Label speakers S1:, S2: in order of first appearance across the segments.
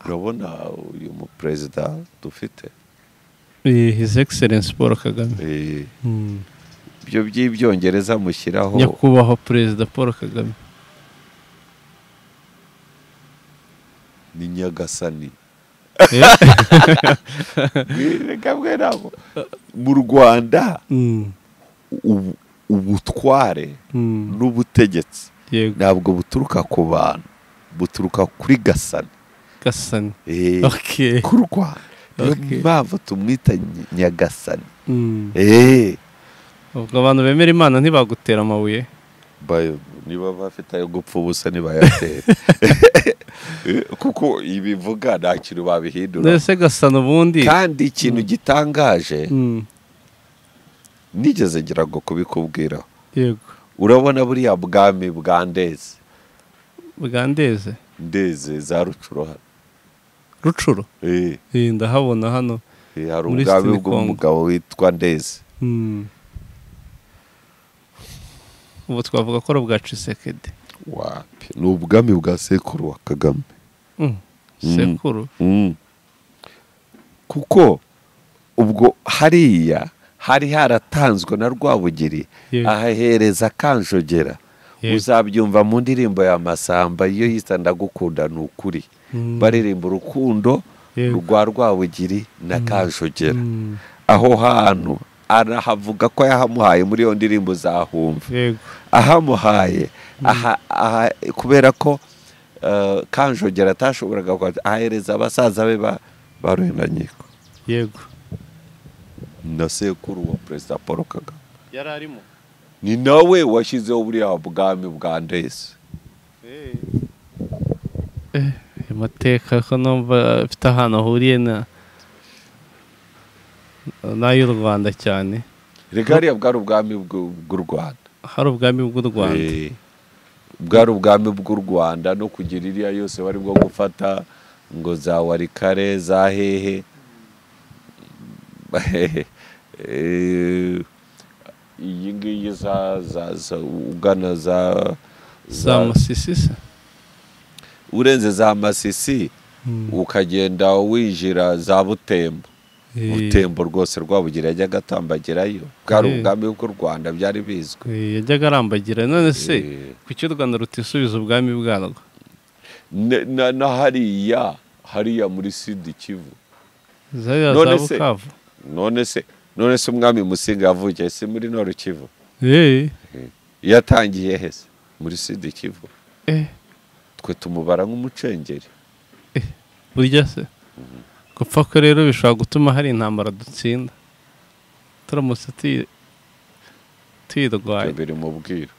S1: urabona uyu mu perezida dufite
S2: his excellence paul kagame
S1: Eh,
S2: Hmm.
S1: ibyo by'ibyongereza mushyiraho
S2: nyakubahwa perezida paul kagame
S1: ni nyagasani
S2: Eh?
S1: Mwirega mwe nabo. mu rwanda
S2: Hmm.
S1: ubu- ubutware
S2: Hmm.
S1: n'ubutegetsi
S2: yego
S1: ntabwo buturuka ku bantu buturuka kuri gasani
S2: gasani
S1: Eh,
S2: okay
S1: ku rwanda niyo
S2: Okay.
S1: mpamvu tumwita ny- nyagasani
S2: Hmm.
S1: Eh,
S2: ubwo abantu bemera imana ntibagutera amabuye
S1: bayo niba bafite ayo gupfa ubusa ntibayatera kuko ibivuga nta kintu babihindura
S2: ndetse gasana ubundi
S1: kandi ikintu gitangaje
S2: Hmm.
S1: nigeze ngira ngo kubikubwira
S2: yego
S1: urabona buriya bwami bwa ndeze
S2: bwandeze
S1: ndeze za rucuro hano
S2: rucuro
S1: Eh,
S2: Eh, ndahabona hano
S1: eh, hari
S2: Muri
S1: ubwami
S2: Sitini Congo.
S1: bw'umugabo witwa ndeze
S2: Hmm. ubu twavuga ko ari ubwa cisekedi
S1: wapi ni ubwami bwa sekuru wa kagame
S2: Hmm.
S1: Hmm.
S2: sekuru
S1: Mm. kuko ubwo hariya hari haratanzwe na rwabugiri
S2: Yego.
S1: ahahereza kanjogera
S2: Yego.
S1: uzabyumva mu ndirimbo ya masamba iyo yita ndagukunda ni ukuri
S2: Hmm.
S1: baririmba urukundo
S2: Yego.
S1: rwa rwabugiri na kanjogera
S2: Hmm.
S1: aho hantu arahavuga ko yahamuhaye muri iyo ndirimbo zahumva
S2: yego
S1: ahamuhaye aha, aha, kubera ko eh, kanjogera atashoboraga kwa- ahereza abasaza be ba ba ruhindanyiko
S2: yego
S1: na sekuru wa perezida paul kagame
S2: yari arimo
S1: ni nawe washyizeho buriya bwami bwa ndese
S2: amateka ko numva afite ahantu ahuriye na n'ay'u rwanda cyane
S1: reka hariya bwari ubwami bw'u- bw'u rwanda
S2: hari ubwami bw'u rwanda
S1: Eh, bwari ubwami bw'u rwanda no kugira iriya yose bari bwo gufata ngo za warikare za hehe Eh, iyi ngiyi za za- za- ugana za
S2: za masisisa
S1: urenze za masisi ukagenda winjira za butembo
S2: Eh,
S1: butembo rwose rwabugira yajyaga atambagirayo bwari
S2: Eh.
S1: ubwami bw'u rwanda byari bizwi
S2: eh, yajyaga arambagira none se
S1: Eh.
S2: kuki u rwanda rutisubiza ubwami bwarwo
S1: Ne- na na hariya hariya muri sidi kivu
S2: zariya za
S1: None se-
S2: bukavu
S1: none se none se umwami musinga yavukiye se muri noru kivu
S2: Eh,
S1: yatangiye hese muri sidi kivu
S2: eh,
S1: twe tumubara nk'umucengeri
S2: burya se gupfa ko rero bishobora gutuma hari intambara dutsinda turamutse tuyi- tuyirwaye
S1: biri mu bwiru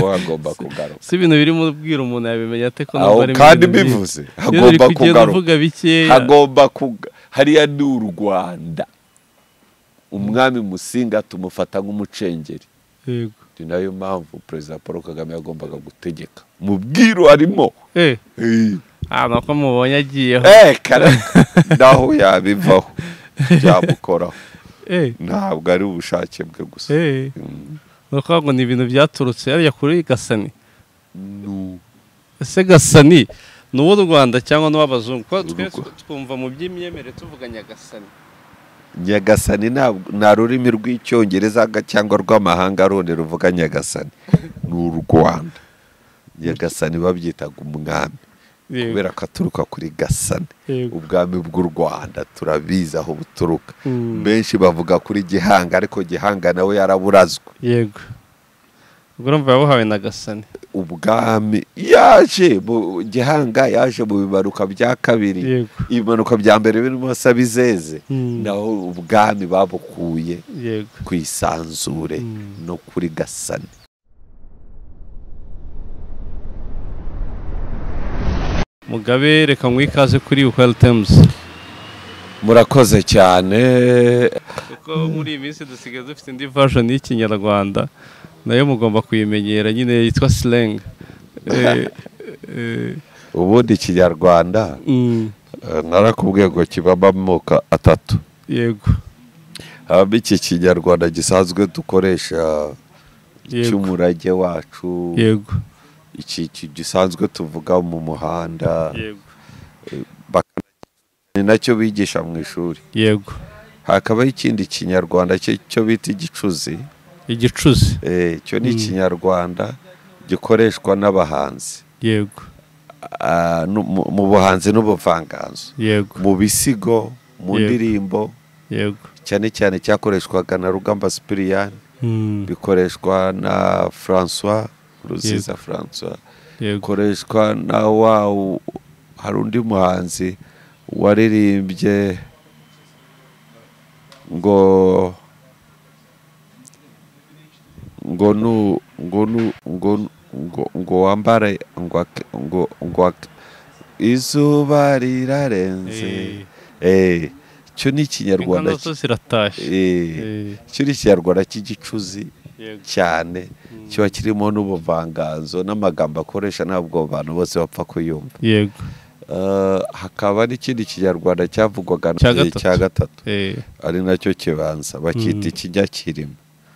S1: ko hagomba kugaruka
S2: si ibintu biri mu bwira umuntu yabimenya ate ko
S1: aho
S2: numva harimo
S1: kandi
S2: ibintu byinshi.
S1: bivuze
S2: Iyo uri
S1: hagomba
S2: kugenda
S1: kugaruka
S2: uvuga bikeya
S1: hagomba kuga hariya ni u rwanda umwami musinga tumufata nk'umucengeri
S2: yego
S1: ni nayo mpamvu perezida paul kagame yagombaga gutegeka mu bwiru harimo
S2: eh
S1: Eh.
S2: ahantu ko mubonye agiyeho
S1: Eh, karaka naho yabivaho byamukoraho
S2: eh
S1: ntabwo ari ubushake bwe gusa
S2: eh
S1: Mm.
S2: ni ukuvuga ngo ni ibintu byaturutse yariya kuri gasani
S1: Nu-
S2: ese gasani ni uw'u rwanda cyangwa n'uw'abazungu kuko
S1: Urugo.
S2: twese twumva mu by'imyemerere tuvuga nyagasani
S1: nyagasani ntabwo- nta rurimi rw'icyongereza ga- cyangwa rw'amahanga rundi ruvuga nyagasani ni u rwanda nyagasani babyitaga umwami
S2: Yego,
S1: kubera ko aturuka kuri gasani
S2: yego.
S1: ubwami bw'u rwanda turabizi aho buturuka
S2: Mm.
S1: benshi bavuga kuri gihanga ariko gihanga nawe yaraburazwe
S2: yego ubwo urumva yabuhawe na gasani
S1: ubwami yaje mu gihanga yaje mu bimanuka bya kabiri
S2: yego
S1: ibimanuka bya mbere birimo sabizeze
S2: Mm.
S1: naho ubwami babukuye
S2: yego
S1: ku isanzure
S2: Mm.
S1: no kuri gasani
S2: mugabe reka nkwiye ikaze kuri well terms
S1: murakoze cyane
S2: kuko muri iyi minsi dusigaye dufite indi version y'ikinyarwanda nayo mugomba kuyimenyera nyine yitwa slang Eh, eh,
S1: ubundi ikinyarwanda
S2: mm,
S1: eh, narakubwiye ngo kibamo amoko atatu
S2: yego
S1: habamo iki kinyarwanda gisanzwe dukoresha
S2: yego
S1: cy'umurage wacu
S2: yego
S1: iki iki gisanzwe tuvuga mu muhanda
S2: yego
S1: ni nacyo bigisha mu ishuri
S2: yego
S1: hakabaho ikindi kinyarwanda cye- cyo bita igicuzi
S2: igicuzi
S1: Eh, cyo ni ikinyarwanda gikoreshwa n'abahanzi
S2: yego
S1: Ah, no- mu mu buhanzi n'ubuvanganzo
S2: yego
S1: mu bisigo mu
S2: Yego.
S1: ndirimbo
S2: yego
S1: cyane cyane cyakoreshwaga na rugamba sipiriyani
S2: Mm,
S1: bikoreshwa na francois ruziza francois
S2: yego
S1: bikoreshwa na wa u- hari undi muhanzi waririmbye ngo ngo nu ngo nu ngo nu- ngo ngo wambare ngo ak- ngo ngo ak- izuba rirarenze
S2: Eh,
S1: eh cyo ni
S2: inka
S1: ikinyarwanda
S2: nazo ziratashye
S1: eh
S2: Eh,
S1: cyo ni ikinyarwanda cy'igicuzi
S2: yego
S1: cyane kiba kirimo n'ubuvanganzo n'amagambo akoresha ntabwo abantu bose bapfa kuyumva
S2: yego
S1: Eh, hakaba n'ikindi kinyarwanda cyavugwaga na-
S2: Cya gatatu.
S1: cya gatatu
S2: Eh,
S1: ari nacyo kibanza bakita
S2: Mm.
S1: ikinyakirima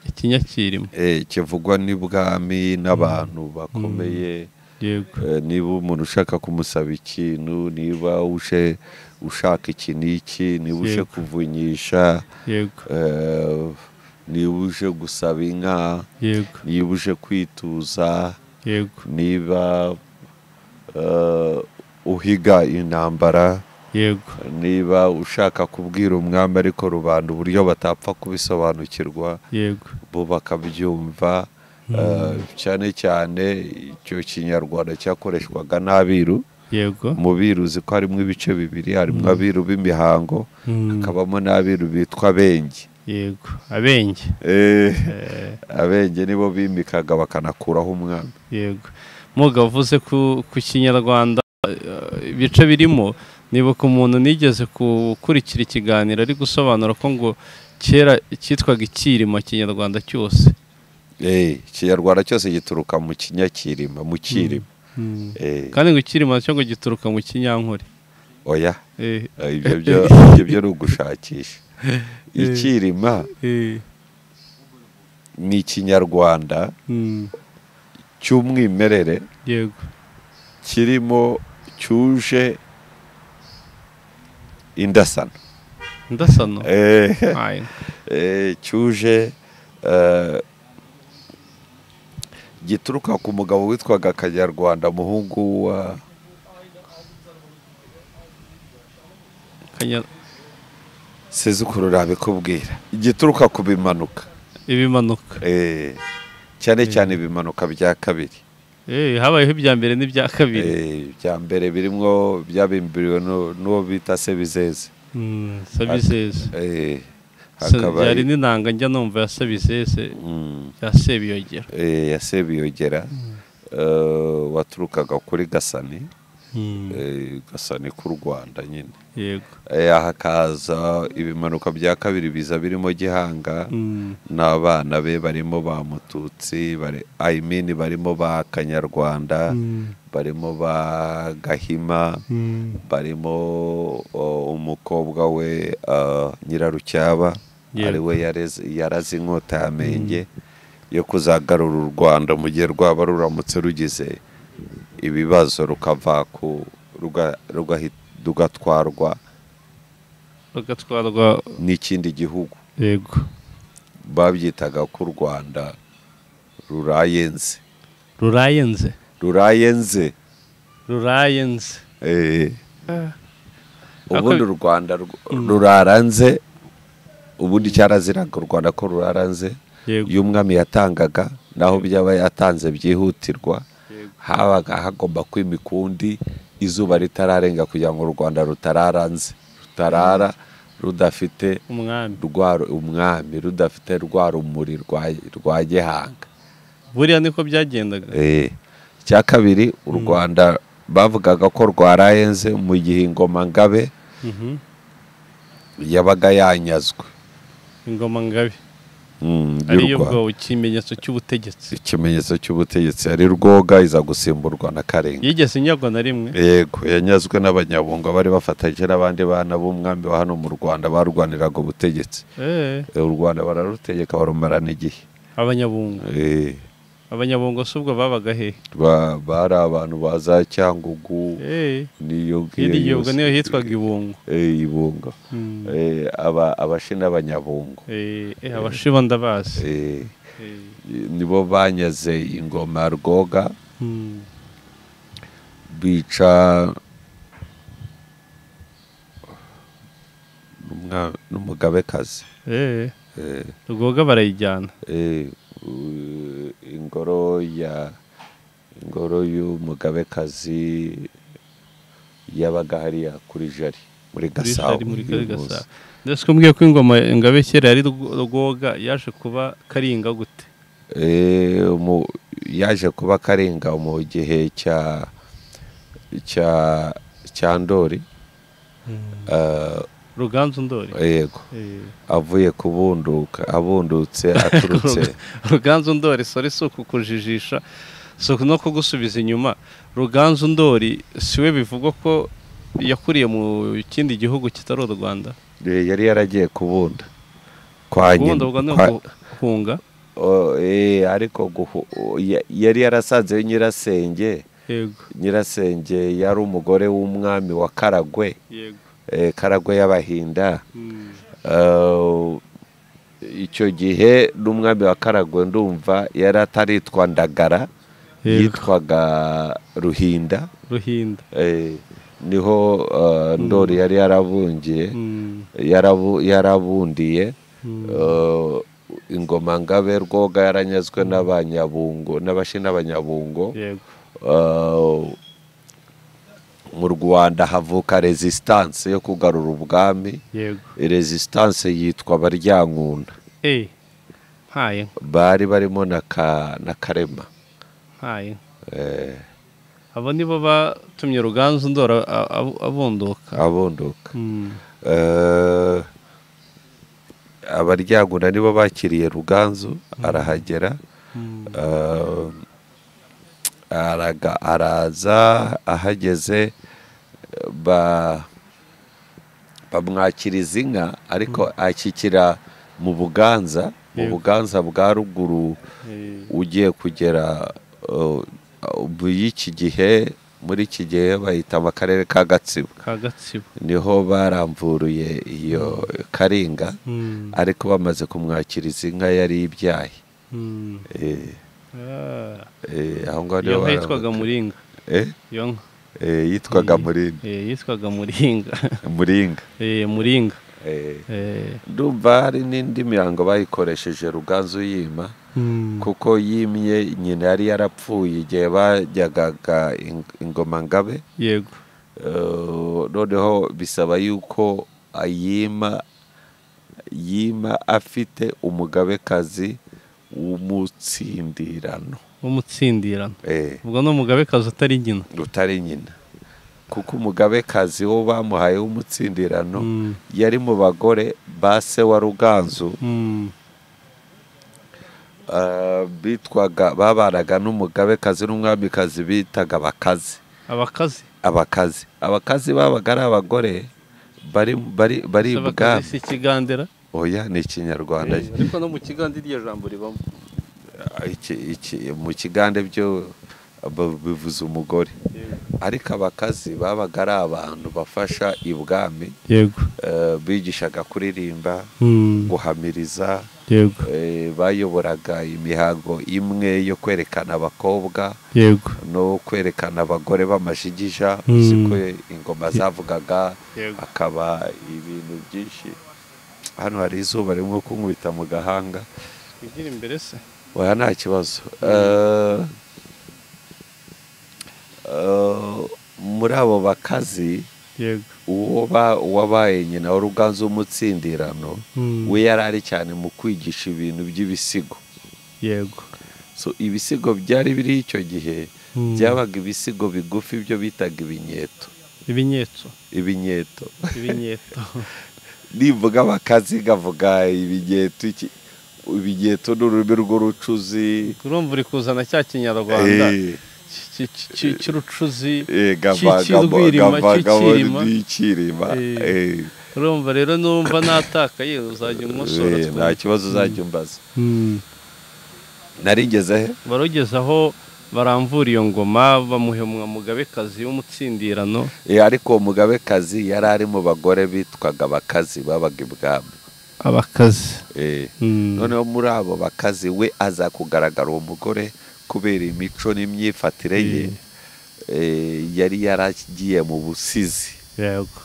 S2: ikinyakirima
S1: Eh, kivugwa n'ibwami n'abantu bakomeye
S2: yego
S1: Eh, niba umuntu ushaka kumusaba ikintu niba uje ushaka iki n'iki niba uje
S2: Yego.
S1: kuvunyisha
S2: yego
S1: eh, niba uje gusaba inka
S2: yego
S1: niba uje kwituza
S2: yego
S1: niba eh, uhiga intambara
S2: yego
S1: niba ushaka kubwira umwami ariko rubanda uburyo batapfa kubisobanukirwa
S2: yego
S1: bo bakabyumva eh, cyane cyane icyo kinyarwanda cyakoreshwaga n'abiru
S2: yego
S1: mu biruzi ko harimo ibice bibiri harimo abiru b'imihango
S2: Mm,
S1: hakabamo n'abiru bitwa benge
S2: yego abenge
S1: Eh,
S2: Eh,
S1: abenge nibo bimikaga bakanakuraho umwami
S2: yego muga wavuze ku ku kinyarwanda eh, ibice birimo nibuka umuntu nigeze gukurikira ikiganiro ari gusobanura ko ngo kera cyitwaga ikirima kinyarwanda cyose
S1: Eh, ikinyarwanda cyose gituruka mu kinyakirima mu kirima Eh,
S2: kandi ngo ikirima cyo ngo gituruka mu kinyankore
S1: oya
S2: Eh,
S1: Eh, ibyo byo ibyo byo ni ugushakisha ikirima
S2: eh,
S1: ni ikinyarwanda
S2: mm,
S1: cy'umwimerere
S2: yego
S1: kirimo cyuje indasano
S2: ndasano
S1: Eh,
S2: Aye.
S1: eh, cyuje eh, gituruka ku mugabo witwaga kanyarwanda muhungu wa
S2: Kanya-
S1: sezukuru rabikubwira gituruka ku bimanuka
S2: ibimanuka
S1: Eh, cyane cyane ibimanuka bya kabiri
S2: Eh, habayeho ibya mbere n'ibya kabiri
S1: Eh, bya mbere birimo byabimbiriwe nu- n'uwo bita sebizeze
S2: Mm, sabizeze
S1: Eh, hakaba
S2: byari n'inanga njya numva ya sabizeze
S1: Mm,
S2: bya sebiyogera
S1: eh, ya sebiyogera eh, waturukaga kuri gasani eh, gasani k'u rwanda nyine
S2: yego
S1: Eh, hakaza ibimanuka bya kabiri biza birimo gihanga
S2: Mm,
S1: n'abana be barimo ba mututsi bari I mean barimo ba kanyarwanda
S2: mm,
S1: barimo ba gahima
S2: mm,
S1: barimo o, umukobwa we uh, nyirarucyaba
S2: Yego.
S1: ari we yareze- yaraze inkota y'amenge yo kuzagarura u rwanda mu gihe rwaba ruramutse rugize ibibazo rukava ku ruga- rugahi- rugatwarwa
S2: bagatwarwa
S1: n'ikindi gihugu
S2: yego
S1: babyitaga ko u rwanda rurayenze
S2: rurayenze
S1: rurayenze
S2: rurayenze
S1: eh,
S2: Ah,
S1: ubundi u rwanda rw- ruraranze ubundi cyaraziraga u rwanda ko ruraranze
S2: yego
S1: iyo umwami yatangaga naho byaba yatanze byihutirwa
S2: Yego.
S1: habaga hagomba kwimika undi izuba ritararenga kugira ngo u rwanda rutararanze rutarara rudafite
S2: umwami
S1: rwa ru- umwami rudafite rwa rumuri rwa- rwa gihanga
S2: buriya niko byagendaga
S1: Eh, icya kabiri u rwanda bavugaga ko rwarayenze mu gihe ingoma ngabe
S2: Mhm.
S1: yabaga yanyazwe
S2: ingoma ngabi
S1: Mm, y'u
S2: ariyo
S1: Rwanda.
S2: bwo ikimenyetso cy'ubutegetsi
S1: ikimenyetso cy'ubutegetsi ari rwoga iza gusimburwa na karenga
S2: yigeze inyagwa na rimwe
S1: yego yanyazwe n'abanyabungo bari bafatanyije n'abandi bana b'umwami wa hano mu rwanda barwaniraga ubutegetsi
S2: Eh,
S1: Eh, u rwanda bararutegeka barumarana igihe
S2: abanyabungo
S1: Eh,
S2: abanyabungoso ubwo babaga hehe
S1: Ba- bari abantu baza cyangugu
S2: Eh,
S1: n'iyo
S2: iriya
S1: ngiyo
S2: ubwo niyo hitwaga ibungo
S1: Eh, ibunga
S2: Mm.
S1: Eh, aba abashi n'abanyabungo
S2: Eh, eh, abashibo ndabazi
S1: Eh,
S2: Eh,
S1: nibo banyaze ingoma ya rwoga
S2: mm.
S1: bica n'umwa- n'umugabekazi
S2: Eh,
S1: Eh,
S2: rwoga barayijyana
S1: eh, u- ingoro ya ingoro y'umugabekazi yabaga hariya kuri jari muri gasabo
S2: Turishari muri kare
S1: uyu munsi.
S2: Gasabo ndetse kumbwiye ko ingoma ngabe kera yari Rwo- rwoga yaje kuba karinga gute
S1: Eh, umu- yaje kuba karenga mu gihe cya cya cya ndori Eh,
S2: ruganzu ndori
S1: yego
S2: Eh,
S1: avuye kubunduka abundutse aturutse
S2: ruganzu ndori sore si ukukujijisha si uku no kugusubiza inyuma ruganzu ndori siwe bivugwa ko yakuriye mu kindi gihugu kitari u rwanda
S1: Eh, yari yaragiye kubunda kwa
S2: ubundi
S1: nyina
S2: ubwo ni
S1: kwa-
S2: guhunga
S1: o- eh, ariko guhu- o- ya- yari yarasanzeyo nyirasenge
S2: yego
S1: nyirasenge yari umugore w'umwami wa karagwe
S2: yego
S1: Eh, karagwe y'abahinda
S2: Mm.
S1: Uh, icyo gihe n'umwami wa karagwe ndumva yari ataritwa ndagara
S2: Yego.
S1: yitwaga ruhinda
S2: ruhinda
S1: Eh, niho uh, ndori yari yarabungiye
S2: Mm.
S1: yarabu- yarabundiye
S2: Mm.
S1: Uh, ingoma ngabe rwoga yaranyazwe n'abanyabungo n'abashi n'abanyabungo
S2: yego
S1: Uh, mu rwanda havuka resistance yo kugarura ubwami
S2: yego
S1: resistance yitwa baryankunda
S2: eh mpaye
S1: bari barimo na ka na karema
S2: mpaye
S1: eh,
S2: abo nibo batumye ruganzu ndora a- a- abunduka
S1: abunduka
S2: Mm.
S1: Eh, abaryankunda nibo bakiriye ruganzu arahagera
S2: Mm.
S1: Eh, araga- araza ahageze ba bamwakiriza inka ariko akikira mu buganza mu
S2: Yego.
S1: buganza bwa ruguru
S2: Eh,
S1: ugiye kugera uh, ubu y'iki gihe muri iki gihe bahita mu karere ka gatsibo
S2: ka gatsibo
S1: niho baramvuruye iyo karinga
S2: Mm.
S1: ariko bamaze kumwakiriza inka yari ibyaye
S2: Mm.
S1: Eh,
S2: Ah.
S1: eh, aho ngaho niho
S2: iyo nka yitwaga
S1: baramvuga.
S2: muringa
S1: Eh?
S2: iyo nka
S1: Eh, yitwaga Muringa.
S2: eh, yitwaga muringa
S1: muringa
S2: Eh, muringa
S1: Eh,
S2: Eh,
S1: ndumva hari n'indi mihango bayikoresheje ruganzu yima kuko yimye nyina yari yarapfuye igihe bajyagaga ing- ingoma ngabe
S2: yego
S1: Eh, noneho bisaba yuko ayima yima afite umugabekazi w'umutsindirano
S2: w'umutsindirano
S1: Eh,
S2: ubwo ni umugabekazi utari nyina
S1: rutari nyina kuko umugabekazi wo bamuhaye w'umutsindirano
S2: Mm.
S1: yari mu bagore ba se wa ruganzu
S2: Mm.
S1: eh, bitwaga babanaga n'umugabekazi n'umwamikazi bitaga bakazi
S2: abakazi
S1: abakazi abakazi babaga ari abagore bari bari bari
S2: Se abakazi
S1: ibwami
S2: si ikigandera
S1: oya ni ikinyarwanda
S2: Eh, ariko no mu kigande iryo jambo ribamo
S1: Iki- iki- mu kigande byo b- bivuze umugore
S2: Yego.
S1: ariko abakazi babaga ari abantu bafasha ibwami
S2: yego
S1: eh, bigishaga kuririmba
S2: Mm.
S1: guhamiriza
S2: yego
S1: eh, bayoboraga imihango imwe yo kwerekana abakobwa
S2: yego
S1: no kwerekana abagore b'amashigija
S2: Mm.
S1: uziko ingoma zavugaga
S2: Yego.
S1: akaba ibintu byinshi hano hari izuba rimwe kunkubita mu gahanga
S2: igira imbere se
S1: oya nta kibazo Eh, eh, muri abo bakazi
S2: yego
S1: uwo ba- wabaye nyina w'uruganzu w'umutsindirano
S2: Mm.
S1: we yari ari cyane mu kwigisha ibintu by'ibisigo
S2: yego
S1: so ibisigo byari biriho icyo gihe
S2: Mm.
S1: byabaga ibisigo bigufi ibyo bitaga ibinyeto
S2: ibinyetso
S1: ibinyeto
S2: ibinyetso
S1: nivuga abakazi ngavuga ibinyeto iki ibinyeto ni ururimi rw'urucuzi
S2: urumva uri kuzana cya kinyarwanda
S1: Eh,
S2: ki- ki- ki- cy'urucuzi
S1: eh,
S2: ki-
S1: ngava- ngava-
S2: cy'urwirima
S1: ngava- ngava
S2: cy'ikirima
S1: n'ikirima
S2: Eh,
S1: Eh,
S2: urumva rero numva natakaye uzajya umusora
S1: eh, nta kibazo uzajya umbaza narigeze he
S2: barugeze aho baramvura iyo ngoma bamuhemwa mugabekazi w'umutsindirano
S1: Eh, ariko uwo mugabekazi yari ari mu bagore bitwaga abakazi babaga ibwami
S2: abakazi
S1: Eh,
S2: Mm.
S1: noneho muri abo bakazi we aza kugaragara uwo mugore kubera imico n'imyifatire ye eh, yari yaragiye mu busizi
S2: yego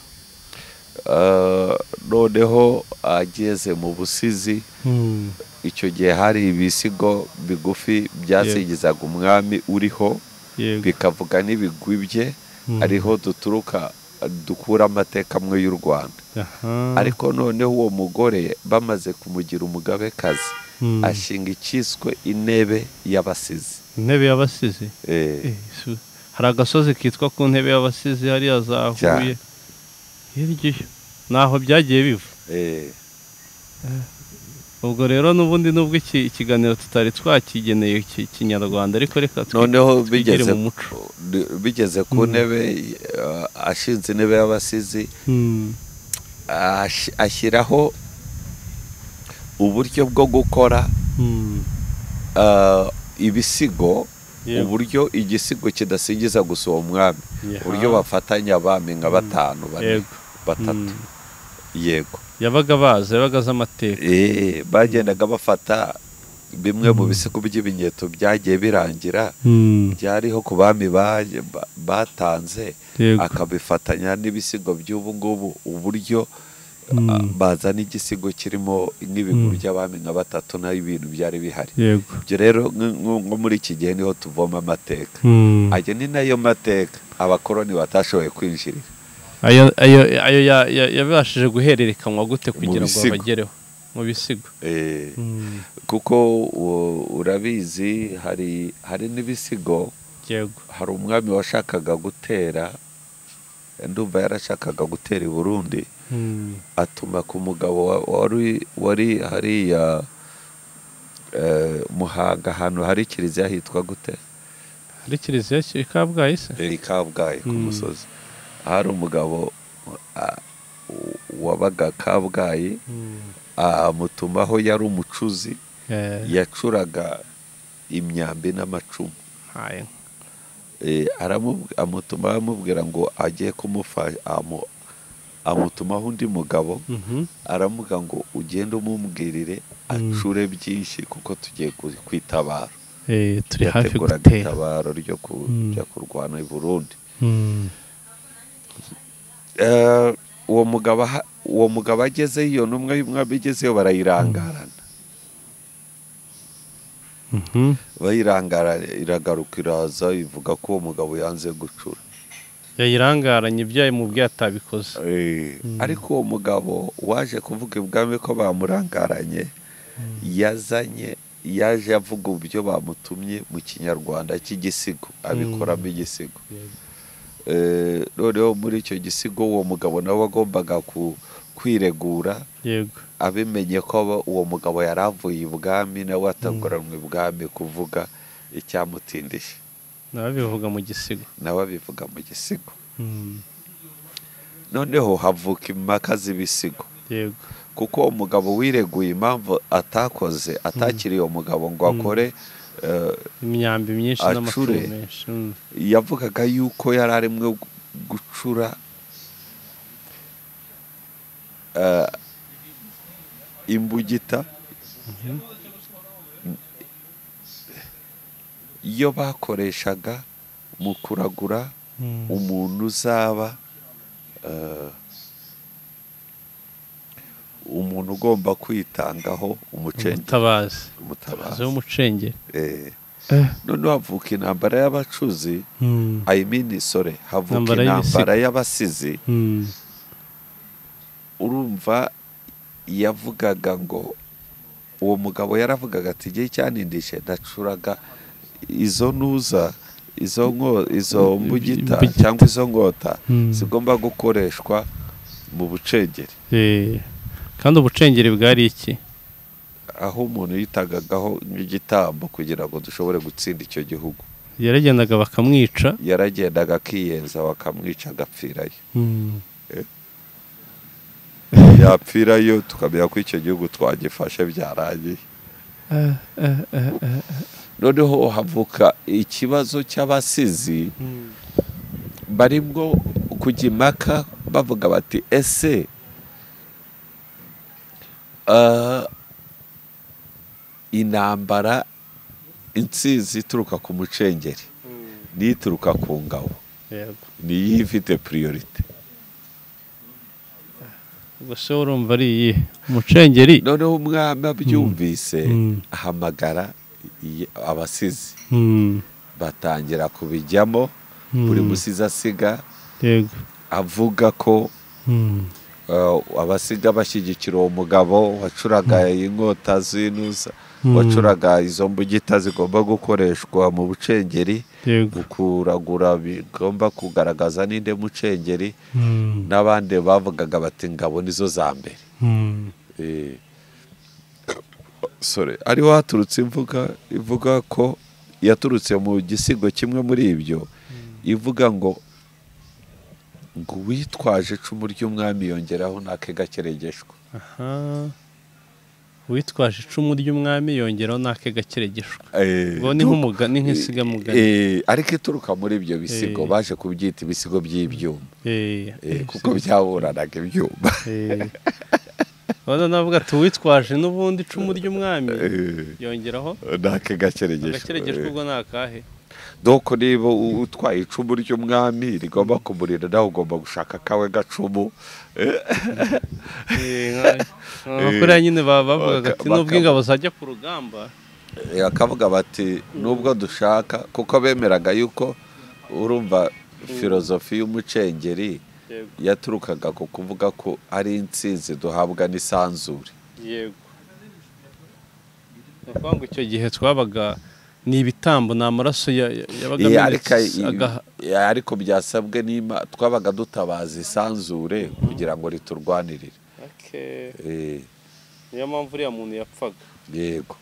S1: Ah, noneho ageze mu busizi
S2: Mm.
S1: icyo gihe hari ibisigo bigufi byasingizaga umwami uriho
S2: yego
S1: bikavuga n'ibigwi bye
S2: Mm.
S1: ariho duturuka dukura amateka amwe y'u rwanda
S2: Aha.
S1: ariko noneho uwo mugore bamaze kumugira umugabekazi
S2: Mm.
S1: ashinga icyiswe intebe y'abasizi
S2: intebe y'abasizi
S1: Eh,
S2: Eh, su- hari agasozi kitwa ku ntebe y'abasizi hariya za
S1: Cyane.
S2: huye hirya iyo ntaho byagiye biva
S1: eh,
S2: ubwo rero n'ubundi nubwo iki ikiganiro tutari twakigeneye iki- kinyarwanda ariko reka twi-
S1: noneho
S2: twigire
S1: bigeze
S2: mu muco
S1: bigeze ku ntebe eh, ashinze intebe y'abasizi
S2: Mm.
S1: ash- ashyiraho uburyo bwo gukora
S2: Mm.
S1: ah, ibisigo
S2: Yego.
S1: uburyo igisigo kidasingiza gusa uwo mwami
S2: Yaha.
S1: uburyo bafatanya abami nka batanu bane
S2: Yego.
S1: batatu
S2: Mm.
S1: yego
S2: yabaga baza yabaga azi amateka
S1: Eh, bagendaga bafata bimwe mu bisigo by'ibinyetso byagiye birangira
S2: Mm.
S1: byariho ku bami ba- ba- batanze
S2: Yego.
S1: akabifatanya n'ibisigo by'ubu ngubu uburyo
S2: Mm.
S1: ah, bazana igisigo kirimo nk'ibigu
S2: Mm.
S1: by'abami nka batatu n'ibintu byari bihari
S2: yego
S1: ibyo rero nk- nk- nko muri iki gihe niho tuvoma amateka
S2: Mm.
S1: ayo ni nayo mateka abakoroni batashoboye kwinjirira
S2: ayo ayo ayo ya- ya- yabashije guhererekanywa gute kugira ngo
S1: bisigo.
S2: babagereho mu bisigo
S1: Eh,
S2: Mm.
S1: kuko u- urabizi hari hari n'ibisigo
S2: yego
S1: hari umwami washakaga gutera ndumva yarashakaga gutera i burundi
S2: Mm.
S1: atuma ku mugabo wa- wari wari hariya eh, muhaga ahantu hari kiliziya hitwa gute
S2: hari kiliziya ki- i kabgayi se
S1: i kabgayi ku
S2: Mm.
S1: musozi hari umugabo ah, w- wabaga kabgayi
S2: Mm.
S1: amutumaho yari umucuzi
S2: Eh,
S1: yacuraga imyambi n'amacumu
S2: aye.
S1: Eh, aramu- amutuma amubwira ngo agiye kumufasha amu- amutumaho undi mugabo
S2: Mhm.
S1: aramuga ngo ugende umubwirire acure byinshi kuko tugiye ku- kwitabara
S2: Eh, turi hafi
S1: yateguraga
S2: gutera
S1: itabaro ryo kujya kurwana i burundi
S2: Mm.
S1: Eh, uwo mugabo aha- uwo mugabo agezeyo iyo n'umwe y'umwami agezeyo barayirangarana
S2: Mhm.
S1: bayirangara iragaruka iraza ivuga ko uwo mugabo yanze gucura
S2: yayirangaranye ibyo yamubwiye atabikoze
S1: Eh,
S2: Mm.
S1: ariko uwo mugabo waje kuvuga ibwami ko bamurangaranye yazanye yaje avuga uburyo bamutumye mu kinyarwanda cy'igisigo abikoramo igisigo Eh, noneho muri icyo gisigo uwo mugabo nawe wagombaga ku- kwiregura
S2: yego
S1: abimenye ko aba- uwo mugabo yari avuye ibwami nawe atagoranwa ibwami kuvuga icyamutindije
S2: nababivuga mu gisigo
S1: nawe abivuga mu gisigo
S2: Mm.
S1: noneho havuka impaka z'ibisigo
S2: yego
S1: kuko umugabo wireguye impamvu atakoze atakiriye uwo mugabo ngo akore eh,
S2: imyambi myinshi
S1: Acure.
S2: n'amakuru menshi Mm.
S1: yavugaga yuko yari arimo gu- gucura eh, imbugita iyo bakoreshaga mu kuragura
S2: Mm.
S1: umuntu uzaba eh, umuntu ugomba kwitangaho umucengeri
S2: umutabazi
S1: umutabazi
S2: azi w'umucengeri
S1: Eh,
S2: Eh.
S1: noneho havuka intambara y'abacuzi
S2: Mm.
S1: I mean sore havuka
S2: Intambara y'ibisigo.
S1: intambara y'abasizi
S2: Mm.
S1: urumva yavugaga ngo uwo mugabo yaravugaga ati igihe cyanindishe ndacuraga izo ntuza izo nko- izo mbugita
S2: Mbugita.
S1: cyangwa izo nkota
S2: Mm.
S1: zigomba gukoreshwa mu bucengeri
S2: Eh, kandi ubucengeri bwari iki
S1: aho umuntu yitagagaho nk'igitambo kugira ngo dushobore gutsinda icyo gihugu
S2: yaragendaga bakamwica
S1: yaragendaga akiyenza bakamwica agapfirayo
S2: Mm.
S1: yapfirayo tukamenya ko icyo gihugu twagifashe byarangiye noneho havuka ikibazo cy'abasizi barimo kujya impaka bavuga bati ese ah, intambara insinzi ituruka ku mucengeri n'ituruka ku ngabo
S2: yego
S1: niyo ifite priorite
S2: gusa urumva ari iyihe umucengeri
S1: noneho umwami abyumvise
S2: Mm.
S1: ahamagara i- abasizi
S2: Mm,
S1: batangira kubijyamo
S2: mm,
S1: buri musizi asiga
S2: yego
S1: avuga ko
S2: Mm,
S1: eh, abasiga bashyigikira uwo mugabo wacuraga inkota z'inusa
S2: Mm.
S1: wacuraga izo mbugita zigomba gukoreshwa mu bucengeri
S2: yego
S1: mu kuragura bigomba kugaragaza n'inde mucengeri
S2: Mm,
S1: n'abandi bavugaga bati ingabo nizo za mbere
S2: mm,
S1: Eh, sorry ariho haturutse imvuga ivuga ko yaturutse mu gisigo kimwe muri ibyo ivuga ngo ngo uwitwaje icumu ry'umwami yongeraho ntake gakeregeshwa
S2: aha uwitwaje icumu ry'umwami yongeraho n'ake gakeregeshwa
S1: Eh,
S2: ubwo ni nk'umuga ni nk'insigamugani
S1: eh, ariko ituruka muri ibyo bisigo
S2: Eh.
S1: baje kubyita ibisigo by'ibyuma
S2: Eh,
S1: Eh, kuko byaburanaga ibyuma
S2: eh. urabona navuga ati uwitwaje n'ubundi icumu ry'umwami
S1: Eh,
S2: yongeraho
S1: ntake gakeregeshwa
S2: agakeregeshwa
S1: Eh,
S2: ubwo ni akahe
S1: doko niba u- utwaye icumu ry'umwami rigomba kumurira nawe ugomba gushaka akawe gacumu
S2: Eh, nka- nka kuriya nyine baba bavugaga
S1: Baka-
S2: ati nubwo ingabo zajya ku rugamba
S1: bakavuga bati nubwo dushaka kuko bemeraga yuko urumva filozofi y'umucengeri
S2: yego
S1: yaturukaga ku kuvuga ko ari insinzi duhabwa n'isanzure
S2: yego ni ukuvuga ngo icyo gihe twabaga ni ibitambo ni amaraso ya- ya- yabaga
S1: Eh, ariko
S2: amenetse
S1: i-
S2: agaha-
S1: eh, ariko byasabwe n'Ima- twabaga dutabaza isanzure kugira ngo riturwanirire
S2: Ake,
S1: Eh,
S2: niyo mpamvu uriya muntu yapfaga
S1: yego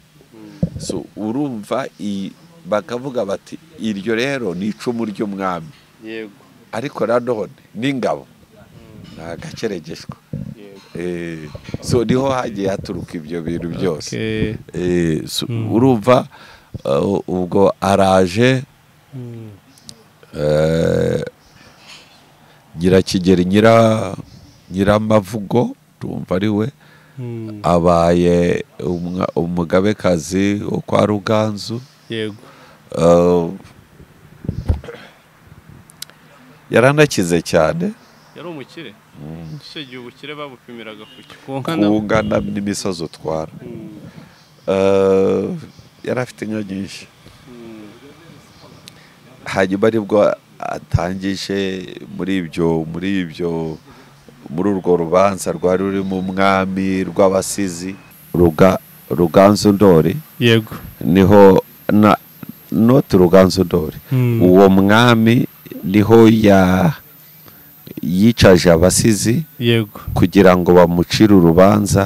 S1: so urumva i- bakavuga bati iryo rero ni icumu ry'umwami
S2: yego
S1: ariko nanone n'ingabo ni agakeregeshwa
S2: yego
S1: Eh, so niho hagiye haturuka ibyo bintu byose
S2: Ake,
S1: Eh, so urumva uh, ubwo araje
S2: mm,
S1: eh, nyirakigeri nyira nyiramavugo tumva ari we
S2: mm,
S1: abaye umwa- umugabekazi wo kwa ruganzu
S2: yego
S1: Uh, yaranakize cyane
S2: yari umukire icyo gihe ubukire babupimiraga ku ki- ku nkana
S1: kungana n'imisozi utwara
S2: Mm,
S1: Uh, yari afite inka nyinshi
S2: mm,
S1: hanyuma aribwo atangije muri ibyo muri ibyo muri urwo rubanza rwari rurimo umwami rw'abasizi ruga ruganzu ndori
S2: yego
S1: niho na noti ruganzu ndori
S2: Mm.
S1: uwo mwami niho ya yicaje abasizi
S2: yego
S1: kugira ngo bamucire urubanza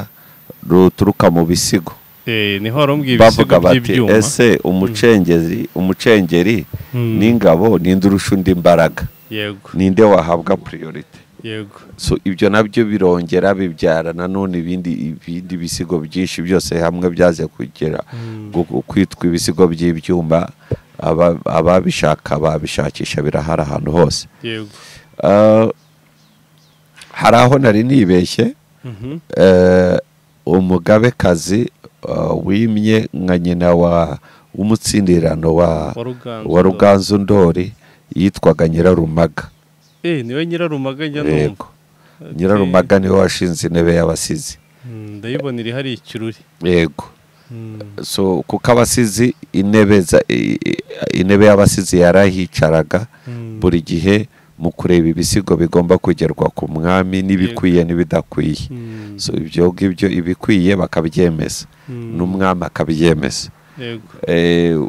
S1: ruturuka mu bisigo
S2: Eh, niho warumbwiye ibisigo
S1: bavuga bati
S2: by'ibyuma
S1: ese umucengeri umucengeri
S2: Mm.
S1: n'ingabo ninde urusha undi imbaraga
S2: yego
S1: ninde wahabwa priorite
S2: yego
S1: so ibyo nabyo birongera bibyara nanone ibindi ibindi bisigo byinshi byose hamwe byaze kugera gu- kwitwa ibisigo by'ibyuma aba- ababishaka babishakisha birahari ahantu hose
S2: yego
S1: Ah, hari aho nari nibeshye
S2: Mhm.
S1: eh, umugabekazi eh, wimye nka nyina wa w'umutsindirano wa
S2: wa ruganzu
S1: wa ruganzu ndori yitwaga nyirarumaga
S2: eh niwe nyirarumaga njya numva
S1: yego nyirarumaga niwe washinze intebe y'abasizi
S2: Mm, ndayibona iri hari ikiruri
S1: yego
S2: Mm,
S1: so kuko abasizi intebe za- i- i- intebe y'abasizi yarahicaraga
S2: mm,
S1: buri gihe mu kureba ibisigo bigomba kugerwa ku mwami n'ibikwiye n'ibidakwiye
S2: mm,
S1: so ibyo ngibyo ibikwiye bakabyemeza
S2: mm,
S1: n'umwami akabyemeza
S2: yego
S1: Eh,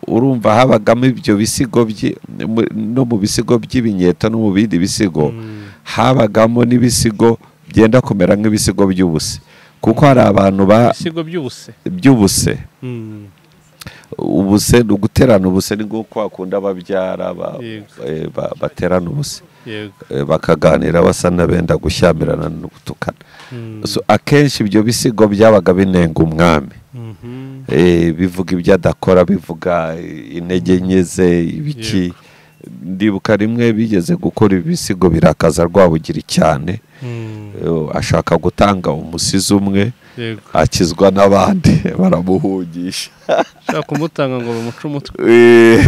S1: urumva habagamo ibyo bisigo byi- mu- no mu bisigo by'ibinyeta no mu bindi bisigo
S2: Mm,
S1: habagamo n'ibisigo byenda kumera nk'ibisigo by'ubuse kuko hari abantu ba
S2: ibisigo by'ubuse
S1: by'ubuse
S2: Mm,
S1: ubuse ni uguterana ubuse ni nk'uko bakunda ababyara ba-
S2: Yego.
S1: eh, ba- baterana ubuse
S2: yego
S1: Eh, bakaganira basa n'abenda gushyamirana no gutukana
S2: Mm,
S1: So, akenshi ibyo bisigo byabaga binenga umwami
S2: mhm.
S1: bivuga ibyo adakora bivuga intege nke ze ibiki ndibuka rimwe bigeze gukora ibisigo birakaza rwabugiri cyane ashaka gutanga umusizi umwe
S2: yego
S1: akizwa n'abandi baramuhungisha
S2: ushaka kumutanga ngo bamuce umutwe
S1: Eh,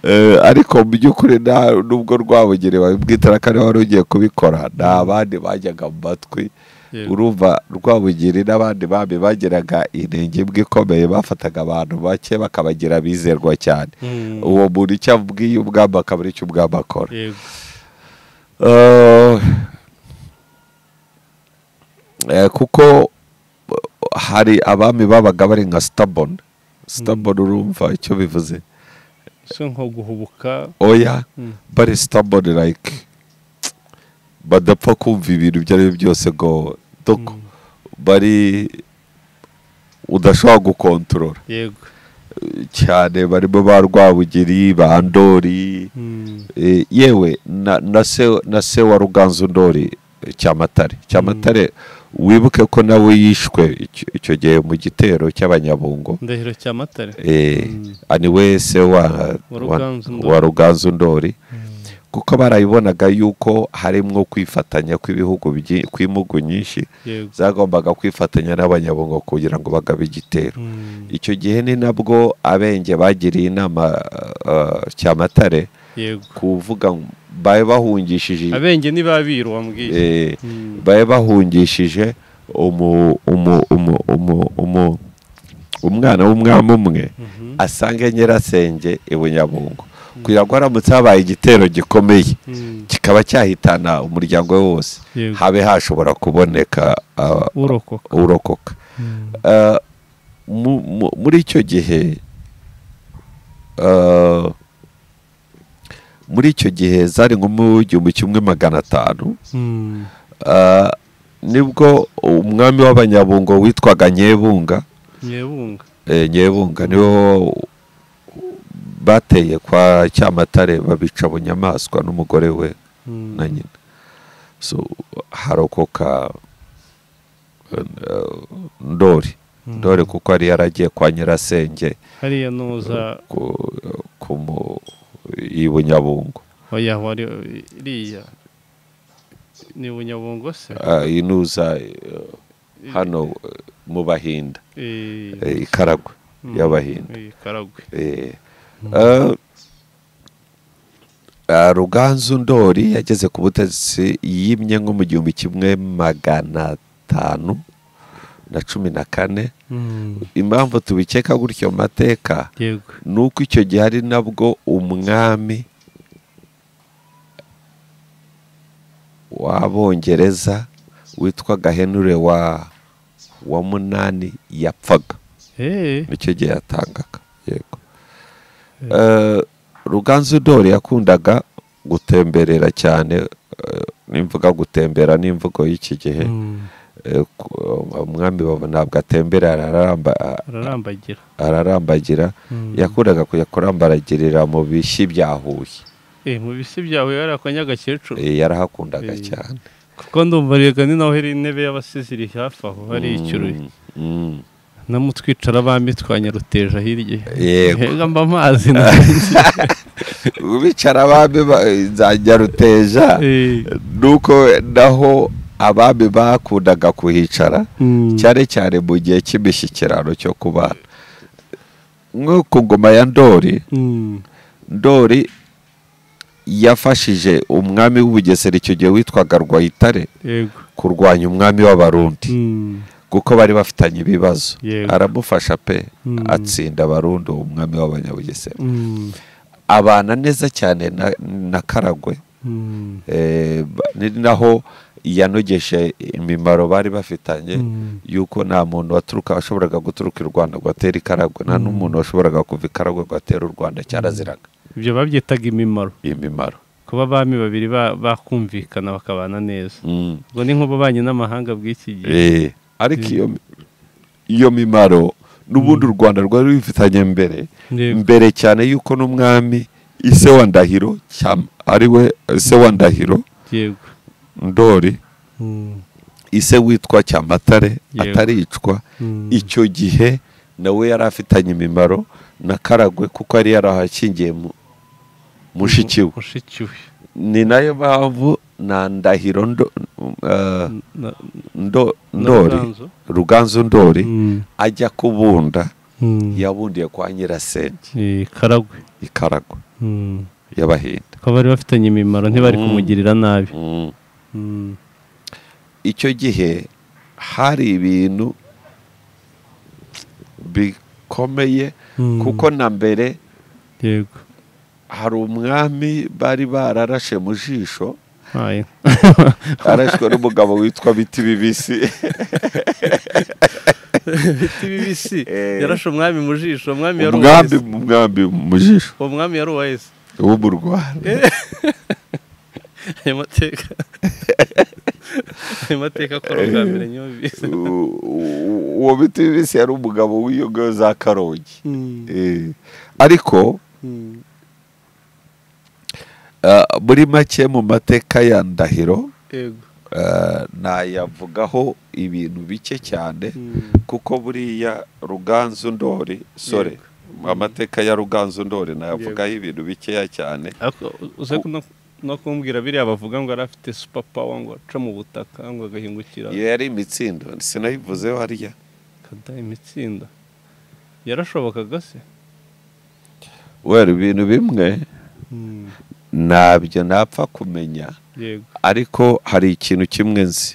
S1: eh, ariko mu by'ukuri nta- nubwo rwabugiri babibwitara kandi wari ugiye kubikora nta bandi bajyaga mu matwi
S2: Yego.
S1: urumva rwabugiri n'abandi bami bageraga inenge imwe ikomeye bafataga abantu bake bakabagira abizerwa cyane
S2: Mm.
S1: uwo muntu icyo abwiye umwami akabura icyo umwami akora
S2: yego
S1: Eh, eh, kuko eh, hari abami babaga bari nka sitaboni sitaboni urumva icyo bivuze
S2: si nko guhubuka
S1: oya
S2: Mm.
S1: bari sitaboni like badapfa kumva ibintu ibyo ari byo byose ngo doko bari udashobora gukontorora
S2: yego
S1: Eh, cyane barimo ba rwabugiri ba ndori
S2: Mm.
S1: Eh, yewe na, na, se, na se wa ruganzu ndori eh, cyamatare cyamatare wibuke ko nawe yishwe icyo- icyo gihe mu gitero cy'abanyabungo
S2: ndahiro cya matare
S1: Eh,
S2: Mm.
S1: ani we se wa,
S2: Wa
S1: wa,
S2: Ruganzu Ndoli.
S1: wa ruganzu ndori kuko barayibonaga yuko harimo kwifatanya kw'ibihugu byi- kw'imugu nyinshi
S2: yego
S1: zagombaga kwifatanya n'abanyabungo kugira ngo bagabe igitero
S2: Mm.
S1: icyo gihe ni nabwo abenge bagiriye inama eh, cyamatare
S2: yego
S1: kuvuga ngo babe bahungishije
S2: abenge ni babiru wambwiye
S1: eh,
S2: Mm.
S1: babe bahungishije umu- umu- umu- umu- umu- umwana w'umwami umwe
S2: Mhm.
S1: asange nyirasenge i bunyabungo kugira ngo haramutse habaye igitero gikomeye
S2: Mm.
S1: kikaba cyahitana umuryango we wose
S2: Yego.
S1: habe hashobora kuboneka ah,
S2: urokoka
S1: urokoka
S2: Mm.
S1: Ah, mu- mu- muri icyo gihe ah, muri icyo gihe zari nko mu gihumbi kimwe magana atanu
S2: Mm.
S1: Ah, nibwo umwami w'abanyabungo witwaga nyebunga
S2: nyebunga
S1: Eh, nyebunga niwo bateye kwa cyamatare babica bunyamaswa n'umugore we
S2: Mm.
S1: na nyina so harokoka eh, ndori
S2: Mm.
S1: ndori kuko yari yaragiye kwa nyirasenge
S2: hariya nuza
S1: ku, ku mu, i bunyabungo
S2: oya wari iriya ni bunyabungo se
S1: Ah, inuza eh, hano eh, mu bahinda
S2: Eh,
S1: eh, i karagwe
S2: mm,
S1: y'abahinda
S2: eh, karagwe
S1: Eh, eh, eh, ruganzu ndori yageze ku butegetsi yimye nko mu gihumbi kimwe magana atanu na cumi na kane
S2: Mm.
S1: impamvu tubikeka gutyo mu mateka
S2: yego
S1: ni uko icyo gihe ari nabwo umwami w'abongereza witwaga henure wa wa munani yapfaga
S2: Eh,
S1: nicyo gihe yatangaga yego Eh, ruganzu dore yakundaga gutemberera cyane eh, nimvuga gutembera n'imvugo y'iki gihe
S2: mm.
S1: eh, ku- umwami babo ntabwo atembera araramba-
S2: ararambagira
S1: ararambagira
S2: Mm.
S1: yakundaga kujya kurambagirira mu bishyi bya huye
S2: Eh, mu bisi byawe yari akanyagakecuru
S1: Eh, yarahakundaga
S2: Eh,
S1: cyane
S2: kuko ndumva rega ni naho hari intebe y'abasizi iri hafi aho hari icyuruye
S1: Mm, mm.
S2: namutwicara bambi twa nyaruteja hirya
S1: Yego.
S2: hega mba amazi na
S1: bicara abami ba- za nyaruteja
S2: Eh,
S1: nuko naho abami bakundaga kuhicara
S2: mm.
S1: cyane cyane mu gihe cy'imishyikirano cyo kubana nko ku ngoma ya ndori
S2: Mm.
S1: ndori yafashije umwami w'ubugesera icyo gihe witwaga rwayitare
S2: yego
S1: kurwanya umwami w'abarundi
S2: Mm.
S1: kuko bari bafitanye ibibazo
S2: Yego.
S1: aramufasha pe
S2: Mm.
S1: atsinda abarundi uwo mwami w'abanyabugesera
S2: Mm.
S1: abana neza cyane na, na karagwe
S2: Mm.
S1: Eh, ba- ni naho yanogeshe imimaro bari bafitanye
S2: Mm.
S1: yuko nta muntu waturuka washoboraga guturuka i rwanda ngo atere i karagwe nta n'umuntu washoboraga kuva i karagwe ngo atere u rwanda cyaraziraga
S2: ibyo babyitaga imimaro
S1: imimaro
S2: kuba abami babiri ba- bakumvikana bakabana neza
S1: Mm.
S2: ubwo ni nk'ububanyi n'amahanga bw'iki gihe
S1: Eh, ariko iyo iyo mimaro n'ubundi u rwanda rwari rubifitanye mbere
S2: Yego.
S1: mbere cyane yuko n'umwami ise wa ndahiro cyam- ari we ise wa ndahiro
S2: yego
S1: ndori
S2: Mm.
S1: ise witwa cyamatare
S2: Yego.
S1: ataricwa
S2: Mm.
S1: icyo gihe nawe yari afitanye imimaro na karagwe kuko yari yarahashyingiye mu- mushiki we
S2: mushiki we
S1: ni nayo mpamvu na ndahiro ndo, eh,
S2: Na-
S1: ndo,
S2: na
S1: ndori
S2: Ruganzu.
S1: ruganzu ndori
S2: Mm.
S1: ajya kubunda
S2: Mm.
S1: yabundiye kwa nyirasenge
S2: Eh, karagwe
S1: i karagwe
S2: Mm.
S1: y'abahinda
S2: ko bari bafitanye imimaro ntibari
S1: Mm.
S2: kumugirira nabi
S1: Mm.
S2: Mm.
S1: icyo gihe hari ibintu bikomeye
S2: Mm.
S1: kuko na mbere
S2: yego
S1: hari umwami bari bararashe mu jisho
S2: Aye.
S1: arashwe n'umugabo witwa biti bibisi
S2: ibiti bibisi
S1: Eh.
S2: yarashe umwami mu jisho umwami yari
S1: umwami mu mwami mu jisho
S2: uwo mwami yari uwahise
S1: wo mu rwanda
S2: ayo mateka ayo mateka akora bwa mbere niyo bize
S1: U- u- uwo biti bibisi yari umugabo w'iyo za karongi Eh, ariko eh, muri make mu mateka ya ndahiro
S2: yego
S1: eh, nayavugaho ibintu bike cyane kuko buriya ruganzu ndori sore amateka ya ruganzu ndori nayavugaho ibintu bikeya cyane
S2: Ako- uze no- no kumbwira biriya bavuga ngo yari afite super power ngo aca mu butaka ngo agahingukira
S1: iyo yari imitsindo sinayivuzeho hariya
S2: kada imitsinda yarashobokaga se
S1: wera ibintu bimwe ntabyo napfa kumenya
S2: yego
S1: ariko hari ikintu kimwe nzi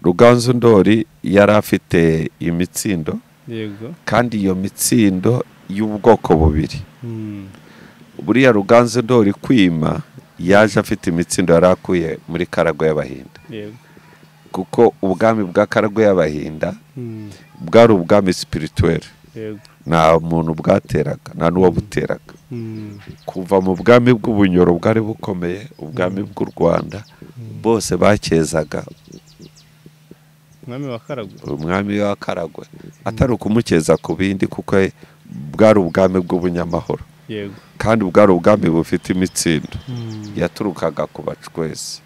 S1: ruganzu ndori yari afite imitsindo
S2: yego
S1: kandi iyo mitsindo y'ubwoko bubiri buriya ruganzu ndori kwima yaje afite imitsindo yari akuye muri karagwe y'abahinda
S2: yego
S1: kuko ubwami bwa karagwe y'abahinda bwari ubwami sipirituweri
S2: yego
S1: nta muntu bwateraga nta n'uwo buteraga kuva mu bwami bw'ubunyoro bwari bukomeye ubwami bw'u rwanda bose bakezaga
S2: umwami wa karagwe
S1: umwami wa karagwe atari ukumukeza ku bindi kuko bwari ubwami bw'ubunyamahoro
S2: yego
S1: kandi bwari ubwami bufite imitsindo yaturukaga ku bacwezi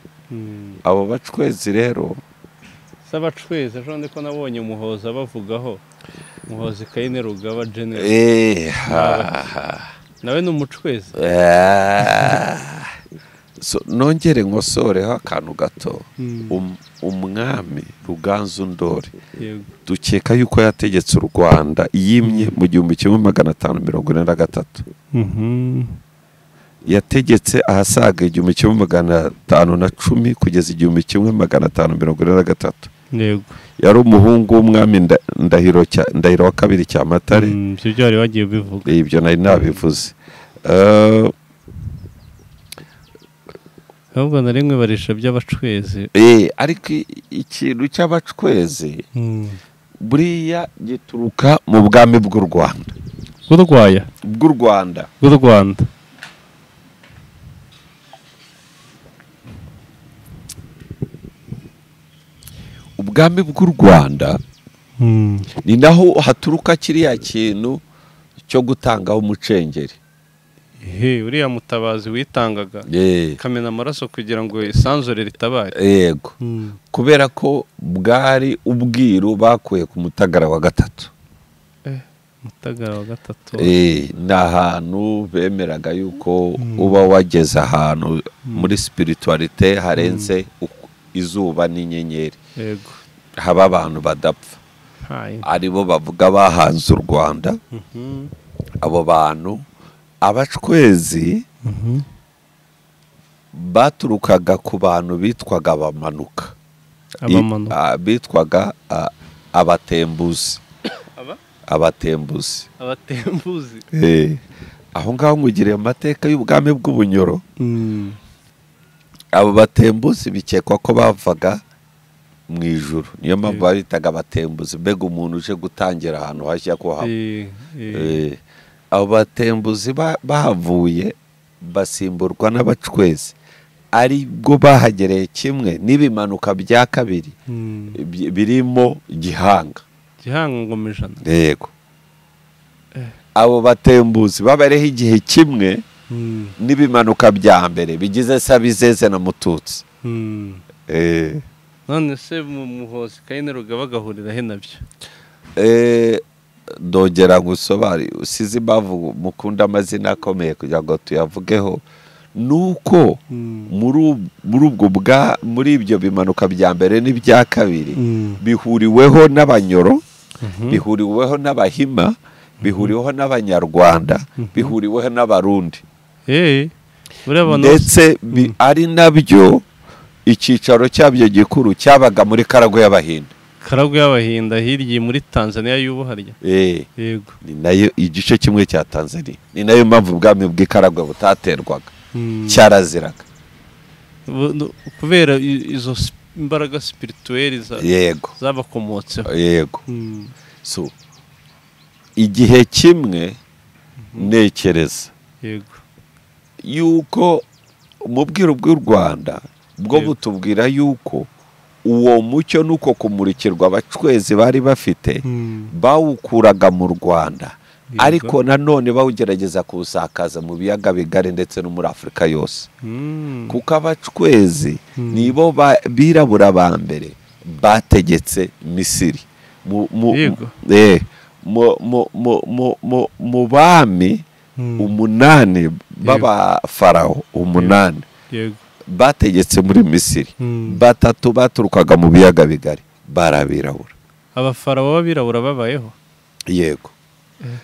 S1: abo bacwezi rero
S2: s'abacwezi ejo bundi ko nabonye umuhoza bavugaho umuhoza kayine rugaba jenera
S1: Eh, ha,
S2: nawe ni umucwezi
S1: eh. So, nongere nkosoreho akantu gato Um- umwami ruganzu ndori
S2: yego
S1: dukeka yuko yategetse u rwanda yimye mu gihumbi kimwe magana atanu mirongo ine na gatatu yategetse ahasaga igihumbi kimwe magana atanu na cumi kugeza igihumbi kimwe magana atanu mirongo ine na gatatu
S2: yego
S1: yari umuhungu w'umwami Nda- ndahiro Cya- ndahiro wa kabiri cyamatare
S2: Mm, ibyo byo wari wagiye ubivuga
S1: ibyo nari nabivuze Eh,
S2: ahubwo na rimwe barisha by'abacwezi
S1: eh, ariko i- ikintu cy'abacwezi buriya gituruka mu bwami bw'u rwanda
S2: bw'urwaya
S1: bw'u rwanda
S2: bw'u rwanda
S1: ubwami bw'u rwanda ni naho haturuka kiriya kintu cyo gutangaho umucengeri
S2: he uriya mutabazi witangaga kamena amaraso kugira ngo isanzure ritabare
S1: yego kubera ko bwari ubwiru bakuye ku mutagara wa gatatu
S2: Eh, mutagara wa gatatu
S1: Eh, ni ahantu bemeraga yuko
S2: Mm.
S1: uba wageze ahantu muri spiritualite harenze uku- izuba n'inyenyeri
S2: yego
S1: haba abantu badapfa
S2: hayi
S1: aribo bavuga bahanze u rwanda
S2: Mhm.
S1: abo bantu abacwezi
S2: Mhm.
S1: baturukaga ku bantu bitwaga abamanuka I-
S2: Abamanuka.
S1: ah, bitwaga ah, abatembuzi
S2: aba
S1: abatembuzi
S2: abatembuzi
S1: Eh, aho ngaho mugiriye amateka y'ubwami bw'ubunyoro abo batembuzi bikekwa ko bavaga mu ijuru niyo mpamvu babitaga abatembuzi mbega umuntu uje gutangira ahantu hashya ko haba
S2: Eh,
S1: Eh,
S2: eh,
S1: abo batembuzi ba- bahavuye basimburwa n'abacwezi ari bwo bahagereye kimwe n'ibimanuka bya kabiri
S2: mm.
S1: bi- birimo gihanga
S2: gihanga ngoma ijana
S1: yego abo batembuzi babareho igihe kimwe
S2: Mm,
S1: n'ibimanuka bya mbere bigize sabizeze na mututsi
S2: mm.
S1: Eh,
S2: none se mu muhozi kayine rugaba gahuriraho nabyo
S1: ndongera gusobari usize impamvu mukunda amazina akomeye kugira ngo tuyavugeho ni uko muri ubwo bwa muri ibyo bimanuka bya mbere n'ibya kabiri bihuriweho n'abanyoro bihuriweho n'abahima bihuriweho n'abanyarwanda bihuriweho n'abarundi
S2: eee buriya abantu
S1: ndetse bi- ari nabyo icyicaro cyabyo gikuru cyabaga muri karagwe y'abahinde
S2: karagu y'abahinda hirya muri tanzania y'ubu harya
S1: Eh,
S2: yego
S1: ni nayo igice kimwe cya tanzania ni nayo mpamvu ubwami bw'ikaragwe butaterwaga
S2: Mm.
S1: cyaraziraga
S2: Bu- nu- kubera i- izo sp- imbaraga sipirituweri za-
S1: yego
S2: zabakomotseho
S1: yego
S2: Mm.
S1: so igihe kimwe ntekereza
S2: yego
S1: yuko umubwiro bw'u rwanda bwo
S2: Yego.
S1: butubwira yuko uwo mucyo n'uko kumurikirwa abacwezi bari bafite bawukuraga mu rwanda
S2: Yego.
S1: ariko nanone bawugerageza kuwusakaza mu biyaga bigari ndetse no muri afurika yose
S2: Mm.
S1: kuko abacwezi
S2: Mm.
S1: nibo ba- birabura ba mbere bategetse misiri mu- mu-
S2: Yego.
S1: eh, mu- mu- mu- mu- mu- mu bami
S2: Mm.
S1: umunani b'abafaraho umunani
S2: yego
S1: bategetse muri misiri
S2: Mm.
S1: batatu baturukaga mu biyaga bigari barabirabura
S2: abafarawo b'abirabura babayeho
S1: yego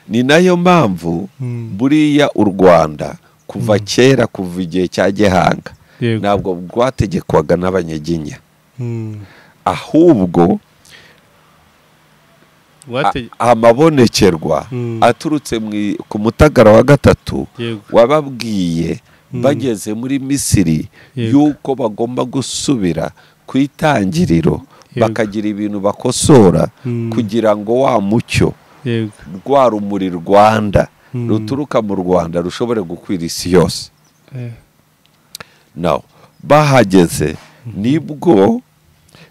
S1: ni nayo mpamvu
S2: Mm.
S1: buriya u rwanda kuva kera kuva igihe cya gihanga
S2: Yego.
S1: ntabwo rwategekwaga n'abanyaginya
S2: Mm.
S1: ahubwo a-
S2: Wate-
S1: amabonekerwa
S2: Mm.
S1: aturutse mu i- ku mutagara wa gatatu
S2: yego
S1: wababwiye bageze muri misiri
S2: Yego.
S1: yuko bagomba gusubira ku itangiriro
S2: Yego.
S1: bakagira ibintu bakosora
S2: Mm.
S1: kugira ngo wa mucyo
S2: yego
S1: rwa rumuri rwanda
S2: Mm.
S1: ruturuka mu rwanda rushobore gukwira isi yose
S2: Eh.
S1: naho bahageze nibwo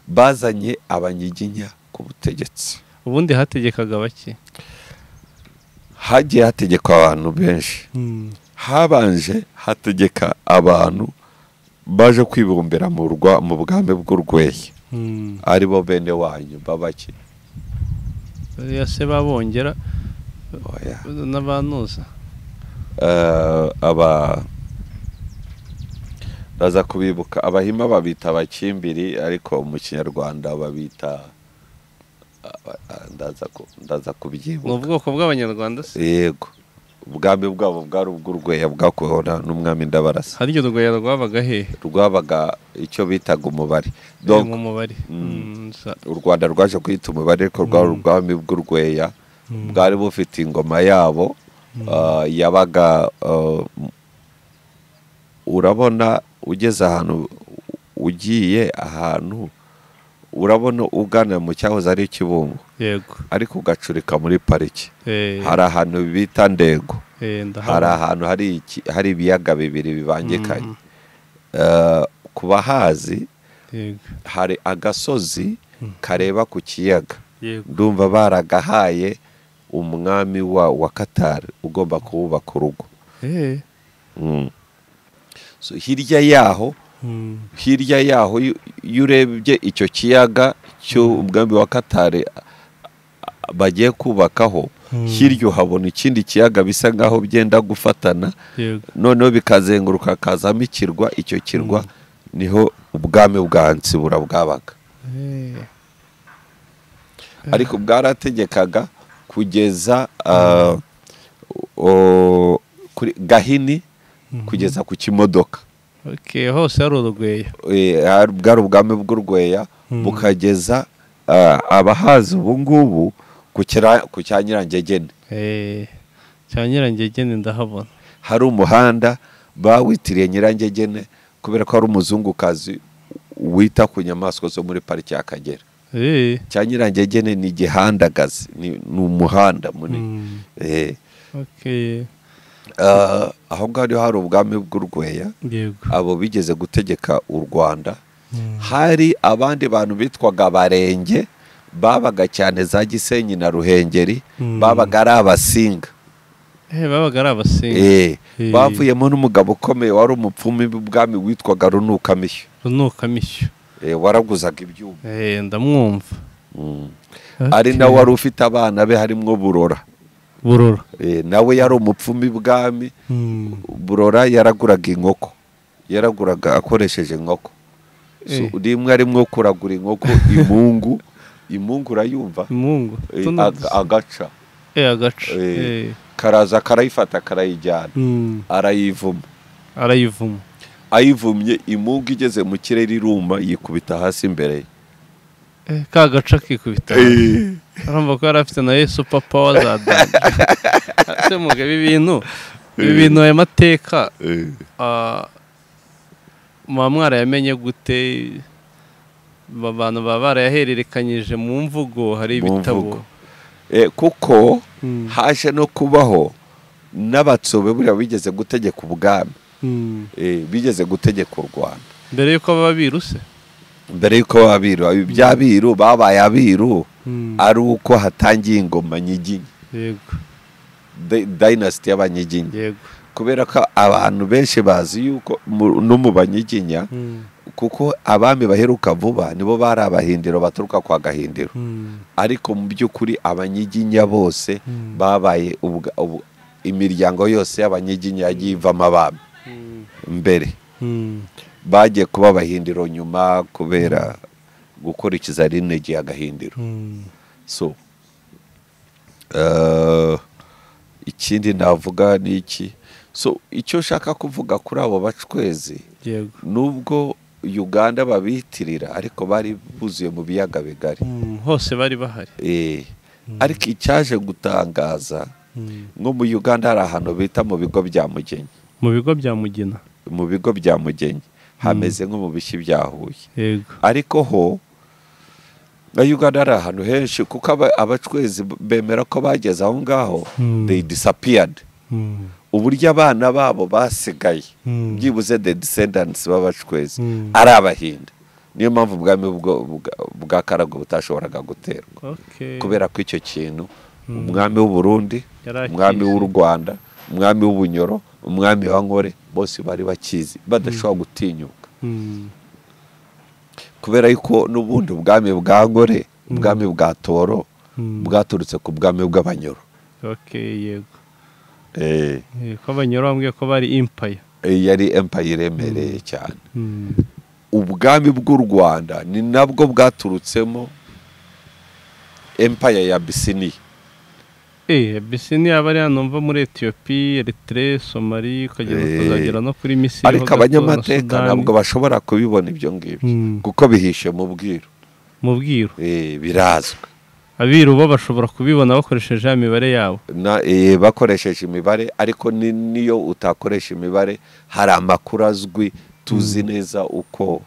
S1: bazanye abanyiginya ku butegetsi
S2: ubundi hategekaga bake
S1: hagiye hategekwa abantu benshi habanje hategeka abantu baje kwibumbira mu rwa mu bwami bw'urwenya
S2: Mm.
S1: aribo bene wanyu babaki
S2: bariya se babongera
S1: oya
S2: n'abanuza
S1: Eh, aba baza kubibuka abahima babita abakimbiri ariko mu kinyarwanda babita aba- a- ndaza ku- ndaza
S2: ni
S1: kubyibuka
S2: ubwoko bw'abanyarwanda se
S1: yego ubwami bwabo bwari ubw'urweya bwakuweho n'umwami ndabarasa
S2: harya urugwiro rwabaga hehe
S1: rwabaga icyo bitaga umubare
S2: Ni
S1: Donc,
S2: mu mubare
S1: Mm.
S2: Mm, sa-
S1: u rwanda rwaje kwita umubare ariko rwari ubwami bw'urweya bwari bufite ingoma yabo ah, yabaga ah, m- urabona ugeze ahantu u- ugiye ahantu urabona ugana mu cyahoze ari kibungo
S2: yego
S1: ariko ugacurika muri pariki
S2: Eh,
S1: hari ahantu bita ndego
S2: eh,
S1: hari
S2: ndahabona.
S1: ahantu hari iki- hari ibiyaga bibiri bibangikanye Ah, ku bahazi
S2: yego
S1: hari agasozi kareba ku kiyaga
S2: yego
S1: ndumva baragahaye umwami wa wa katari ugomba kuwubaka urugo
S2: Eh,
S1: Mm. So, hirya yaho
S2: mm,
S1: hirya yaho iyo- iyo urebye icyo kiyaga cy'umwami wa katari a- a- bagiye kubakaho
S2: Mm.
S1: hirya uhabona ikindi kiyaga bisa nk'aho byenda gufatana
S2: yego
S1: noneho bikazenguruka hakazamo ikirwa icyo kirwa niho ubwami bwa nsibura bwabaga
S2: Eh,
S1: ariko bwarategekaga kugeza ah, o- kuri gahini kugeza ku kimodoka
S2: okay hose hari urugwiro
S1: Eh, hari- bwari ubwami bw'urweya bukageza ah, abahazi ubu ngubu ku kira- ku cya nyirangegene
S2: Eh, cya nyirangegene ndahabona
S1: hari umuhanda bawitiriye nyirangegene kubera ko hari umuzungukazi wita ku nyamaswa zo muri pariki y'akagera
S2: Eh,
S1: cya nyirangegene ni igihandagazi ni ni umuhanda munini
S2: mm,
S1: Eh,
S2: okay
S1: Ah, aho ngaho niho hari ubwami bw'urweya
S2: yego
S1: abo bigeze gutegeka u rwanda
S2: Mm.
S1: hari abandi bantu bitwaga abarenge babaga cyane za gisenyi na ruhengeri
S2: Mm.
S1: babaga ari abasinga
S2: Eh, babaga ari abasinga
S1: Eh,
S2: Eh.
S1: bavuyemo n'umugabo ukomeye wari umupfumu w'ubwami witwaga runukamishyo
S2: runukamishyo
S1: Eh, waraguzaga ibyuma
S2: Eh, ndamwumva
S1: Mm. ari nawe wari ufite abana be harimwo burora
S2: burura
S1: Eh, nawe yari umupfumu ibwami
S2: Mm.
S1: burora yaraguraga inkoko yaraguraga akoresheje inkoko So,
S2: Eh.
S1: rimwe arimwo kuragura inkoko imungu imungu urayumva
S2: imungu
S1: Eh,
S2: Tuno
S1: ag-
S2: dusa-
S1: agaca
S2: eh, agaca
S1: Eh.
S2: Eh.
S1: karaza karayifata karayijyana
S2: Mm.
S1: arayivuma
S2: arayivuma
S1: ayivumye imungu igeze mu kirere iruma yikubita hasi imbere ye
S2: Eh, ka gaca kikubita urumva ko yari afite na yesu papa wazadanje ese muga ibi bintu ibi bintu aya mateka
S1: Eh,
S2: ah, muba mwarayamenye gute Ba- abantu baba barayahererekanyije mu mvugo hari
S1: Mu
S2: ibitabo
S1: mvugo. eh, kuko
S2: Mm.
S1: haje no kubaho n'abatsobe buriya bigeze gutegeka ubwami
S2: Mm.
S1: eh, bigeze gutegeka u rwanda
S2: mbere y'uko baba biruse
S1: mbere y'uko baba abiru iby'abiru babaye abiru
S2: Mm.
S1: ari uko hatangiye ingoma nyiginya
S2: yego
S1: Da- dynasty y'abanyiginya
S2: yego
S1: kubera ko abantu benshi bazi yuko mu- no mu banyiginya
S2: Mm.
S1: kuko abami baheruka vuba nibo bari abahindiro baturuka kwa gahindiro
S2: Mm.
S1: ariko mu by'ukuri abanyiginya bose
S2: Mm.
S1: babaye ubwa- ubu- imiryango yose y'abanyiginya yagiye ivamo abami
S2: Mm.
S1: mbere
S2: Mm.
S1: bagiye kuba abahindiro nyuma kubera gukurikiza rinege y'agahindiro
S2: Mm.
S1: so eh, ikindi navuga ni iki so icyo ushaka kuvuga kuri abo bacwezi
S2: yego
S1: nubwo uganda babitirira ariko bari buzuye mu biyaga bigari
S2: Mm. hose bari bahari
S1: Eh, ariko icyaje gutangaza nko mu uganda hari ahantu bita mu bigo bya mugenya
S2: mu bigo bya mugina
S1: mu bigo bya mugenya hameze nko mu bishyi bya huye
S2: yego
S1: ariko ho na uganda hari ahantu henshi kuko aba- abacwezi bemera ko bageze aho ngaho
S2: Mm.
S1: they disappeared
S2: Mm.
S1: uburyo abana babo basigaye
S2: Mm.
S1: byibuze the descendants b'abacwezi
S2: Mm.
S1: ari abahinda niyo mpamvu ubwami bwo- bwa- bwa karago butashoboraga guterwa
S2: okay.
S1: kubera ko icyo kintu umwami w'u Burundi
S2: Yari
S1: umwami
S2: akizi.
S1: w'u Rwanda umwami w'ubunyoro umwami wa nkore bose bari bakizi badashobora gutinyuka
S2: Mm.
S1: kubera yuko n'ubundi ubwami bwa nkore ubwami bwa toro
S2: Mm.
S1: bwaturutse ku bwami bw'abanyoro
S2: okay yego
S1: Eh,
S2: Eh, ko abanyoro bambwiye ko bari impaya
S1: eh, yari empire iremereye cyane
S2: Mm.
S1: ubwami bw'u rwanda ni nabwo bwaturutsemo empire ya bisiniya
S2: eh bisini yaba ari hano mva muri etiyopi eritire somali ukagera
S1: Eh.
S2: ukazagera no kuri misiri
S1: ariko
S2: ho gato, na
S1: abanyamateka
S2: Sudani.
S1: ntabwo bashobora kubibona ibyo ngibyo
S2: Mm.
S1: kuko bihishe mu bwiru
S2: mu bwiru
S1: Eh, birazwi
S2: abiru bo bashobora kubibona bakoresheje ya mibare yabo
S1: Na- eh, bakoresheje imibare ariko ni- niyo utakoresha imibare hari amakuru azwi tuzi neza uko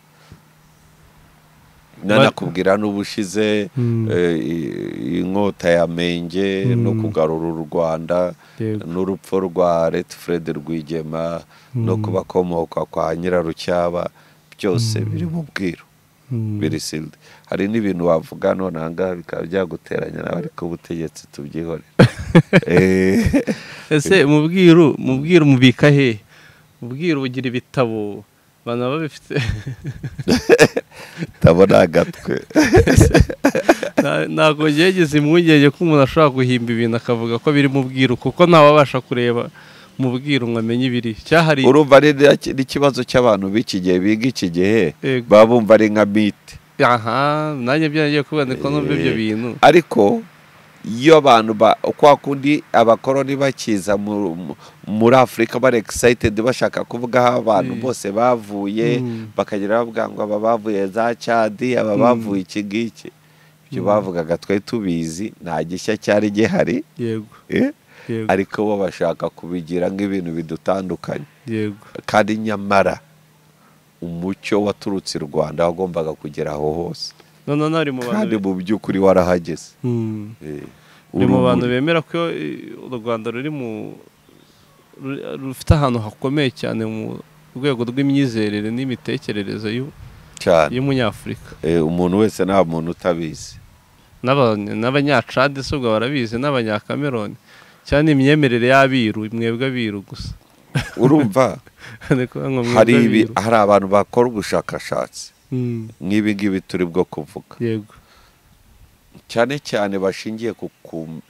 S1: nanakubwira n'ubushize
S2: Mm.
S1: eh, i- inkota ya menge no
S2: Mm.
S1: kugarura u rwanda
S2: Yego.
S1: n'urupfu rwa Ret Fred Rwigema no kubakomoka kwa Nyirarucyaba byose biri mu bwiru
S2: Mm.
S1: biri silde hari n'ibintu wavuga none aha ngaha bikaba byaguteranya nawe ariko ubutegetsi tubyihorere Eh,
S2: ese mu bwiru mu bwiru mubika hehe mu bwiru bugira ibitabo abantu baba bifite
S1: ndabona agatwe
S2: Nta- ntabwo yegeze impungenge ko umuntu ashobora guhimba ibintu akavuga ko biri mu bwiru kuko ntawabasha kureba mu bwiru ngo amenye ibiri cyahari
S1: urumva ari na- n'ikibazo cy'abantu b'iki gihe biga iki gihe
S2: Yego.
S1: baba bumva ari nka mite
S2: aha nanjye byangiye kubona ko numva ibyo bintu
S1: ariko iyo abantu ba- kwa kundi abakoroni bakiza mu- mu- muri afurika bari excited bashaka kuvuga aho abantu
S2: Mm.
S1: bose bavuye
S2: Mm.
S1: bakagira bavuga ngo aba bavuye za cadi aba bavuye iki ngiki ibyo bavugaga twari tubizi nta gishya cyari gihari
S2: yego
S1: eh?
S2: yego
S1: ariko bo bashaka kubigira nk'ibintu bidutandukanye
S2: yego
S1: kandi nyamara umucyo waturutse i rwanda wagombaga kugera aho hose
S2: none nari mu bantu
S1: kandi mu by'ukuri warahageze
S2: Mm.
S1: Eh,
S2: uri mu bantu
S1: urumuri.
S2: bemera ko eh, u rwanda ruri mu ru- rufite ahantu hakomeye cyane mu rwego rw'imyizerere n'imitekerereze y'u-
S1: cyane
S2: y'umunyafurika
S1: Eh, umuntu wese nta muntu utabizi
S2: N'aba- n'abanyacade si ubwo barabizi n'abanyakameroni cyane imyemerere y'abiru mwebwe abiru gusa
S1: urumva
S2: Ni ukuvuga ngo mwebwe
S1: hari ibi-
S2: abiru.
S1: hari abantu bakora ubushakashatsi nk'ibi ngibi turi bwo kuvuga
S2: yego
S1: cyane cyane bashingiye ku ku-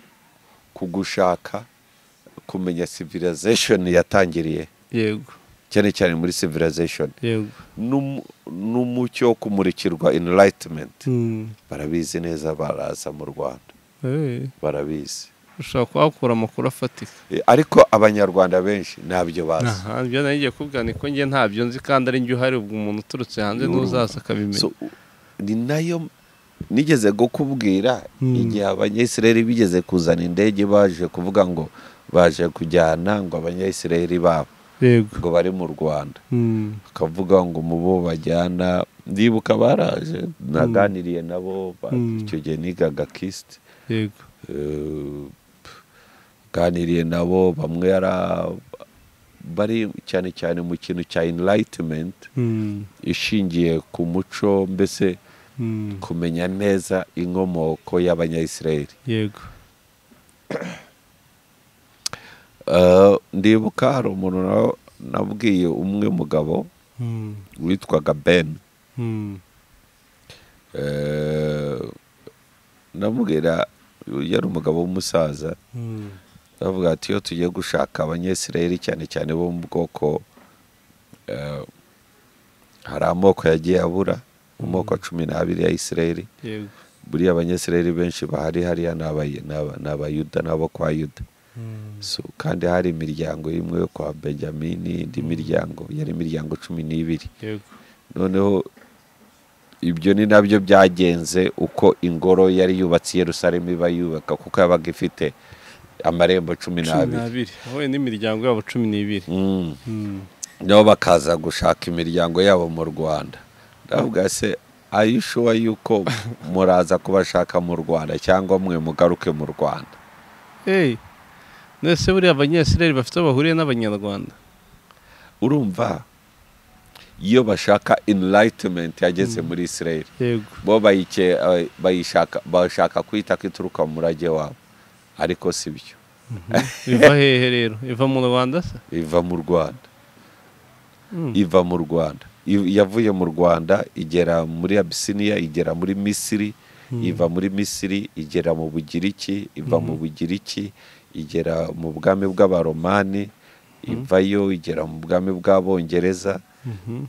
S1: ku gushaka kumenya civilization yatangiriye
S2: yego
S1: cyane cyane muri civilization
S2: yego
S1: N'umu- n'umucyo wo kumurikirwa enlightenment
S2: Mm.
S1: barabizi neza baraza mu rwanda
S2: Eh,
S1: barabizi
S2: ushobora kuhakura amakuru afatika
S1: E, ariko abanyarwanda benshi ntabyo bazi
S2: aha ibyo nari ngiye kubwira ni ko njye ntabyo nzi kandi ari njye uhari ubwo umuntu uturutse hanze
S1: Ni
S2: n'uzaza akabimenya
S1: So, u- ni nayo nigeze kukubwira
S2: Mm.
S1: igihe abanyayisiraheli bigeze kuzana indege baje kuvuga ngo baje kujyana ngo abanyayisiraheli babo
S2: yego
S1: ngo bari mu rwanda
S2: Mm.
S1: bakavuga ngo mubo bajyana ndibuka baraje naganiriye nabo ba-
S2: Mm.
S1: icyo gihe nigaga kisiti
S2: yego
S1: ganiriye nabo bamwe yara bari cyane cyane mu kintu cya enlightenment
S2: Mm.
S1: ishingiye ku muco mbese
S2: Mm.
S1: kumenya neza inkomoko y'abanyayisiraheli
S2: yego
S1: Eh, ndibuka hari umuntu na- nabwiye umwe mugabo
S2: Mm.
S1: witwaga ben
S2: Mm.
S1: Eh, ndamubwira yari umugabo w'umusaza
S2: Mm.
S1: bavuga ati iyo tugiye gushaka abanyayisiraheli cyane cyane bo mu bwoko eh, hari amoko yagiye abura amoko cumi n'abiri ya isiraheli
S2: yego
S1: buriya abanyayisiraheli benshi bahari hariya ni Abayi- ni Aba- ni abayuda n'abo kwa yuda
S2: Mm.
S1: So, kandi hari imiryango imwe yo kwa benjamini indi miryango yari imiryango cumi n'ibiri
S2: yego
S1: noneho ibyo ni nabyo byagenze uko ingoro yari yubatse i yerusalemu iba yubaka kuko yabaga ifite amarembo cumi
S2: cumi
S1: n'abiri
S2: n'abiri aho n'imiryango yabo cumi n'ibiri
S1: Mm.
S2: Mm.
S1: nabo bakaza gushaka imiryango yabo mu rwanda ndavuga se ayishuwa yuko muraza kubashaka mu rwanda cyangwa mwe mugaruke mu rwanda
S2: Hey, nese buriya abanyesireri bafite aho bahuriye n'abanyarwanda
S1: urumva iyo bashaka enlightenment yageze muri israel
S2: yego
S1: bo bayike- eh, bayishaka bashaka kwita ko ituruka mu murage wabo ariko si byo
S2: biva hehe rero iva mu rwanda se
S1: iva mu rwanda
S2: Mm.
S1: iva mu rwanda I- yavuye mu rwanda igera muri abisiniya igera muri misiri iva muri misiri igera mu bugiriki iva mu bugiriki igera mu bwami bw'abaromani ivayo igera mu bwami bw'abongereza
S2: Mhm.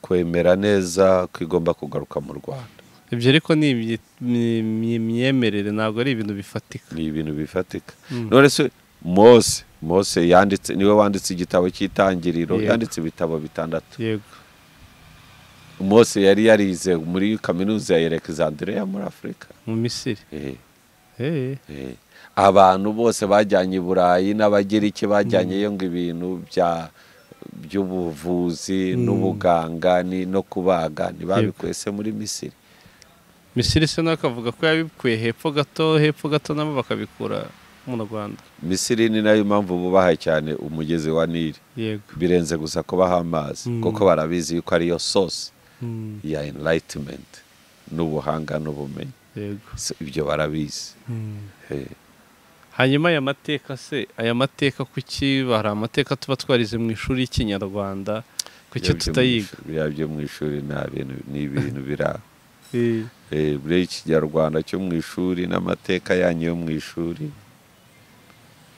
S1: twemera neza ko igomba kugaruka mu rwanda
S2: ibyo ariko ni imyi- imyi- imyi- imyemerere ntabwo ari ibintu bifatika
S1: ni ibintu bifatika
S2: Mm.
S1: none se mose mose yanditse niwe wanditse igitabo cy'itangiriro
S2: Yego.
S1: yanditse ibitabo bitandatu
S2: yego
S1: mose yari yarize muri kaminuza ya alexandria yo muri afurika
S2: mu misiri
S1: Eh,
S2: Eh,
S1: eh. abantu bose bajyanye i burayi n'abagiriki bajyanyeyo ngo ibintu bya by'ubuvuzi n'ubuganga ni- no kubaga ntibabikuye se muri misiri
S2: misiri se nawe akavuga ko yabikuye hepfo gato hepfo gato nabo bakabikura mu rwanda
S1: misiri ni nayo mpamvu bubaha cyane umugezi wa nili
S2: yego
S1: birenze gusa kubaha amazi
S2: Mm.
S1: kuko barabizi yuko ariyo source
S2: Mm.
S1: ya enlightenment n'ubuhanga n'ubumenyi
S2: yego
S1: So, ibyo barabizi
S2: Mm.
S1: Eh,
S2: hanyuma aya mateka se aya mateka kuki hari amateka tuba twarize mu ishuri y'ikinyarwanda kuki
S1: biriya byo mu
S2: tutayiga
S1: ishuri- biriya byo mu ishuri nta bintu ni ibintu biri aho
S2: Eh,
S1: Eh, buriya ikinyarwanda cyo mu ishuri n'amateka yanyu yo mu ishuri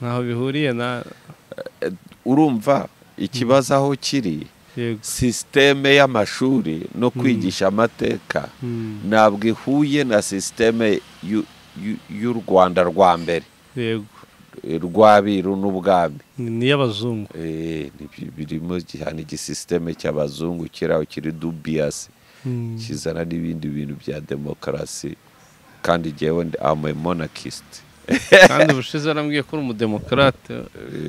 S2: ntaho bihuriye na
S1: urumva ikibazo aho kiri
S2: yego
S1: sisiteme y'amashuri no kwigisha amateka
S2: Mm.
S1: ntabwo ihuye na sisiteme y'u- y'u- y'u rwanda rwa mbere
S2: yego
S1: rw'abiru n'ubwami
S2: ni n'iy'abazungu
S1: Eh, nibyo birimo gihana igisisiteme cy'abazungu kiriya kiri dubiyasi
S2: Mm.
S1: kizana n'ibindi bintu bya demokarasi kandi jyewe ndi amu monakisiti
S2: kandi ubushize arambwiye ko uri umudemokarate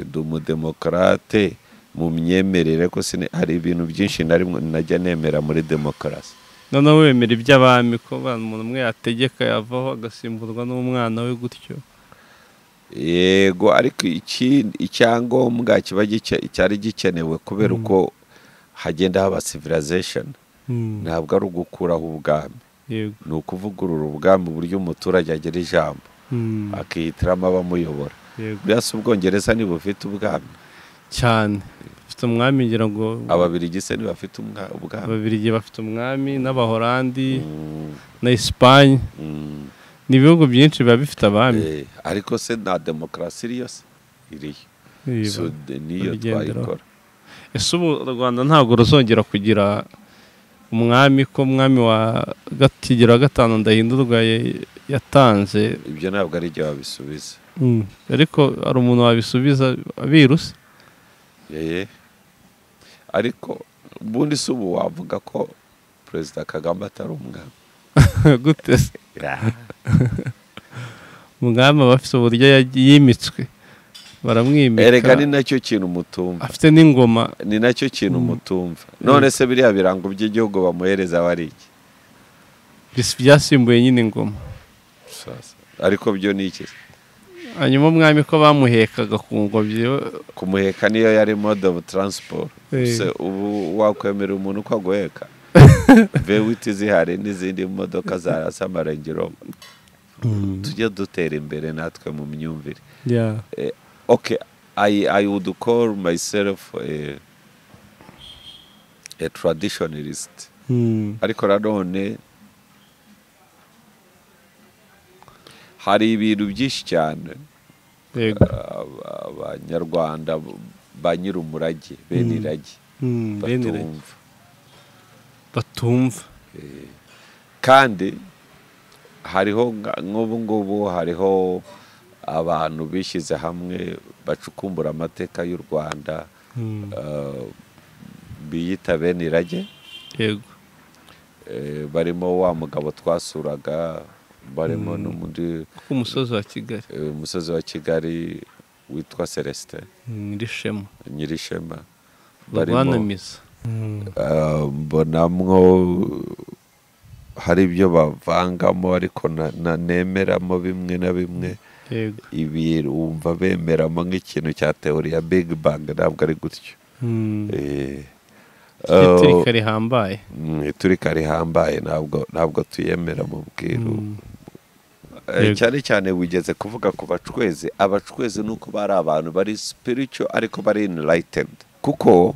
S1: ndi umudemokarate mu myemerere ko sine- hari ibintu byinshi na rimwe najya nemera muri demokarasi
S2: noneho wemera iby'abami ko ba- umuntu umwe yategeka yavaho agasimburwa n'umwana we gutyo
S1: yego ariko iki- icyangombwa kiba gice- cyari gikenewe kubera uko hagenda haba civilization ntabwo ari ugukuraho ubwami
S2: yego
S1: ni ukuvugurura ubwami uburyo umuturage agira ijambo
S2: Mm.
S1: akihitiramo abamuyobora
S2: yego
S1: buriya si ubwongereza ntibufite ubwami
S2: cyane bafite umwami ngira ngo
S1: ababirigi se ntibafite umwa- ubwami
S2: ababirigi bafite umwami n'abahorandi
S1: Mm,
S2: na esipanye
S1: mm.
S2: ni ibihugu byinshi biba bifite abami
S1: Eh, ariko se nta demokarasi iriyo se iriyo
S2: Ibi-
S1: so de- niyo
S2: Rugenderaho.
S1: twayikora
S2: ese ubu u rwanda ntabwo ruzongera kugira umwami ko umwami wa Gat- kigero wa gatanu ndahindurwa ya- yatanze
S1: ibyo ntabwo ari byo babisubiza
S2: ariko hari umuntu wabisubiza abirusi
S1: Eh, ariko ubundi si ubu wavuga ko perezida kagame atari umwami
S2: gute se umwami aba afite uburyo yagi- yimitswe
S1: erega
S2: baramwimika
S1: ni nacyo kintu mutumva
S2: afite n'ingoma
S1: ni nacyo kintu mutumva none se biriya birango by'igihugu bamuhereza aba ari iki
S2: bis- byasimbuye nyine ingoma
S1: Sasa, ariko byo ni iki
S2: hanyuma umwami ko bamuhekaga ku ngobyi
S1: kumuheka niyo yari mode of transport
S2: Eh.
S1: Se ubu wakwemera umuntu uko aguheka vewiti zihari n'izindi modoka zarasa amarengero tujye dutera imbere natwe mu myumvire
S2: Yeah.
S1: okay i i would call myself a, a traditionalist
S2: Mm.
S1: ariko nanone hari ibintu byinshi cyane
S2: Yego.
S1: aba- abanyarwanda ba nyir'umurage bene
S2: Mm.
S1: irage
S2: Mm, bene irage.
S1: batumva
S2: batumva
S1: kandi hariho nga- nk'ubu ngubu hariho abantu bishyize hamwe bacukumbura amateka y'u rwanda
S2: Mm.
S1: eh, biyita bene irage
S2: yego
S1: Eh, barimo wa mugabo twasuraga barimo
S2: Mm.
S1: n'undi
S2: ku musozi wa kigali
S1: eh, umusozi wa kigali witwa celestin
S2: nyirishema
S1: nyirishema barimo
S2: urwanamiza
S1: eh, mbonamwo hari ibyo bavangamo ariko na- na- nemeramo bimwe na bimwe
S2: yego
S1: ibi wumva bemeramo nk'ikintu cya teori ya big bang ntabwo ari gutyo
S2: Mm.
S1: Eh,
S2: iturika rihambaye
S1: mm, iturika rihambaye ntabwo ntabwo tuyemera mu bwiru
S2: Mm.
S1: Eh,
S2: Yego.
S1: cyane cyane wigeze kuvuga ku bacwezi abacwezi ni uko bari abantu bari spiritual ariko bari enlightened kuko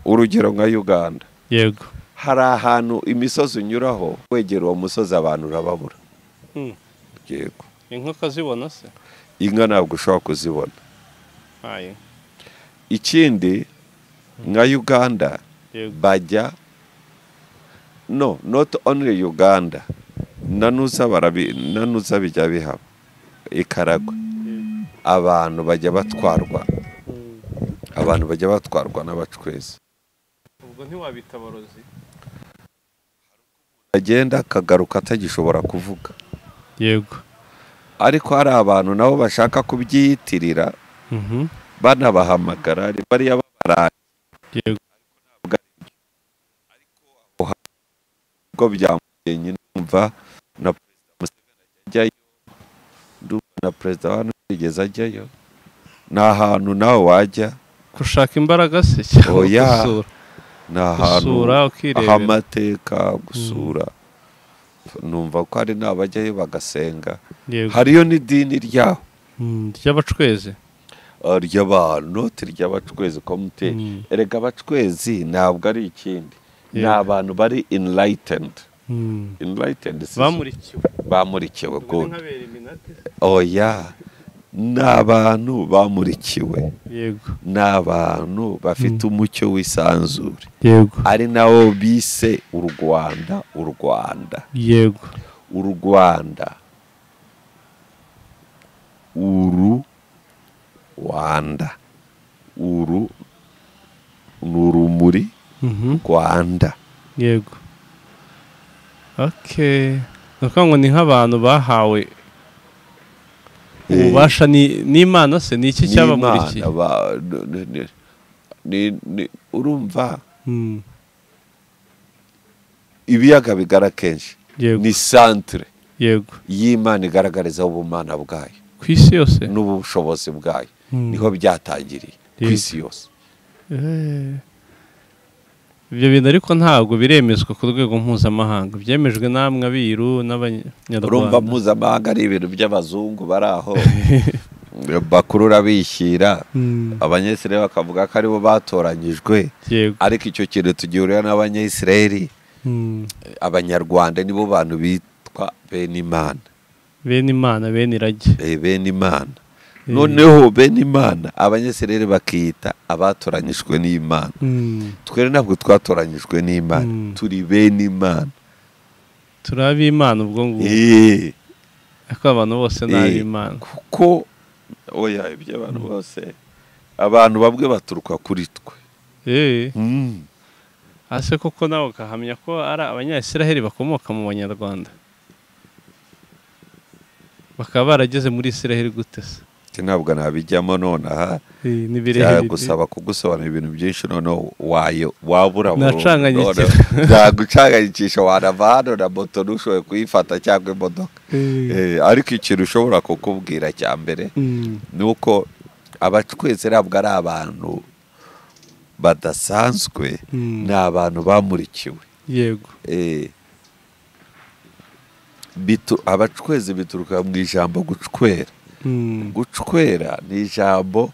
S1: urugero nka uganda
S2: yego
S1: hari ahantu imisozi unyuraho wegera uwo musozi abantu urababura yego
S2: inka ukazibona se
S1: inka ntabwo ushobora kuzibona
S2: ayo
S1: ikindi nka uganda
S2: yego
S1: bajya no not only uganda nanuza barabi nanuza bijya bihaba ikaragwe abantu bajya batwarwa
S2: Mm.
S1: abantu bajya batwarwa n'abacwezi
S2: ubwo ntiwabita abarozi
S1: agenda akagaruka atagishobora kuvuga
S2: yego
S1: ariko hari abantu nabo bashaka kubyiyitirira
S2: Mhm.
S1: banabahamagara bariya babaraye
S2: yego
S1: ubwo byamugenye numva na perezida Museveni ajyayo ndumva na perezida wanu yigeze ajyayo ni ahantu nawe wajya
S2: gushaka imbaraga se cyangwa
S1: Oya.
S2: gusura
S1: ni ahantu
S2: gusura ukirebera
S1: h'amateka gusura numva ko hari n'abajyayo bagasenga
S2: yego
S1: hariyo n'idini ryaho
S2: Mm, ry'abacwezi
S1: ry'abantu ry'abacwezi komite
S2: Mm.
S1: erega abacwezi ntabwo ari ikindi ni
S2: Yego.
S1: abantu bari enlightened
S2: Mm.
S1: enlightened si-
S2: bamurikiwe
S1: bamurikiwe
S2: ubwo ni
S1: good
S2: nk'abera iminati se.
S1: oya ni abantu bamurikiwe
S2: yego
S1: ni abantu bafite umucyo w'isanzure
S2: yego
S1: ari nawo bise u rwanda u rwanda
S2: yego
S1: u rwanda uru wanda uru ni urumuri
S2: Mhm.
S1: rwanda
S2: yego okay ni ukuvuga ngo ni nk'abantu bahawe ububasha ni- n'imana se ni iki
S1: Ni
S2: cyabamurikiye
S1: Imana ba- n- n- n- ni- ni- urumva
S2: Mm,
S1: ibiyaga bigara kenshi
S2: yego
S1: ni santere
S2: yego
S1: y'imana igaragariza ubumana bwayo
S2: ku isi yose
S1: n'ubushobozi bwayo
S2: Mm.
S1: niho byatangiriye ku
S2: Yego.
S1: isi yose
S2: Eh. ibyo bintu ariko ntabwo biremezwa ku rwego mpuzamahanga byemejwe n'amwe
S1: urumva
S2: abiru n'abanyarwanda
S1: mpuzamahanga ari ibintu by'abazungu bari aho bakurura bishyira
S2: Mm.
S1: abanyayisirayeli bakavuga ko aribo batoranyijwe
S2: yego
S1: ariko icyo kintu tugihurira n'abanyayisirayeli
S2: Mm.
S1: abanyarwanda nibo bantu bitwa bene imana
S2: bene imana bene irage
S1: Eh, bene imana noneho bene imana abanyayisirayeli bakiyita abatoranyijwe n'imana
S2: Mm.
S1: twere ntabwo twatoranyijwe n'imana
S2: Mm.
S1: turi bene imana
S2: turi ab'imana ubwo ngubwo
S1: Eh,
S2: ariko abantu bose ni
S1: Eh.
S2: ab'imana
S1: kuko oya iby'abantu bose abantu bamwe baturuka kuri twe
S2: Eh, ase koko nawe ugahamya ko ari abanyayisiraheli bakomoka mu banyarwanda bakaba barageze muri isiraheli gute se
S1: Ati, ntabwo nabijyamo nonaha
S2: Eh, ni birebire
S1: byagusaba kugusobanura ibintu byinshi noneho wayo wabura
S2: Nacanganyikira.
S1: nagucanganyikisha wanava hano na moto ntushoboye kuyifata cyangwa imodoka
S2: Eh.
S1: Eh, ariko ikintu ushobora kukubwira cya mbere
S2: Mm.
S1: ni uko abacwezi ntabwo ari abantu badasanzwe
S2: Mm.
S1: ni abantu bamurikiwe
S2: yego
S1: Eh, bitu- abacwezi bituruka mu ijambo gucwera
S2: Mm.
S1: gucwera ni ijambo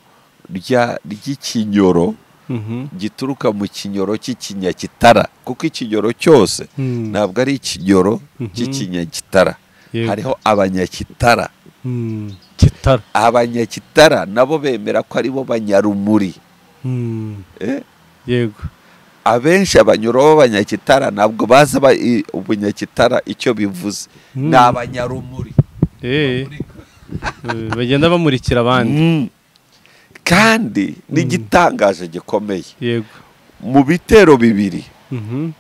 S1: rya- ry'ikinyoro
S2: Mhm.
S1: gituruka mu kinyoro cy'ikinyakitara kuko ikinyoro cyose
S2: Mm.
S1: ntabwo ari ikinyoro
S2: Mhm.
S1: cy'ikinyakitara
S2: Yego.
S1: hariho abanyakitara
S2: Mm. kitara
S1: abanyakitara nabo bemera ko aribo banyarumuri
S2: Mm.
S1: Eh,
S2: yego
S1: abenshi abanyuro b'abanyakitara ntabwo bazi aba- i- ubunyakitara icyo bivuze
S2: Mm.
S1: ni abanyarumuri
S2: Eh. Eh, bagenda bamurikira abandi
S1: Mm. kandi n'igitangaje gikomeye
S2: yego
S1: mu bitero bibiri
S2: Mhm.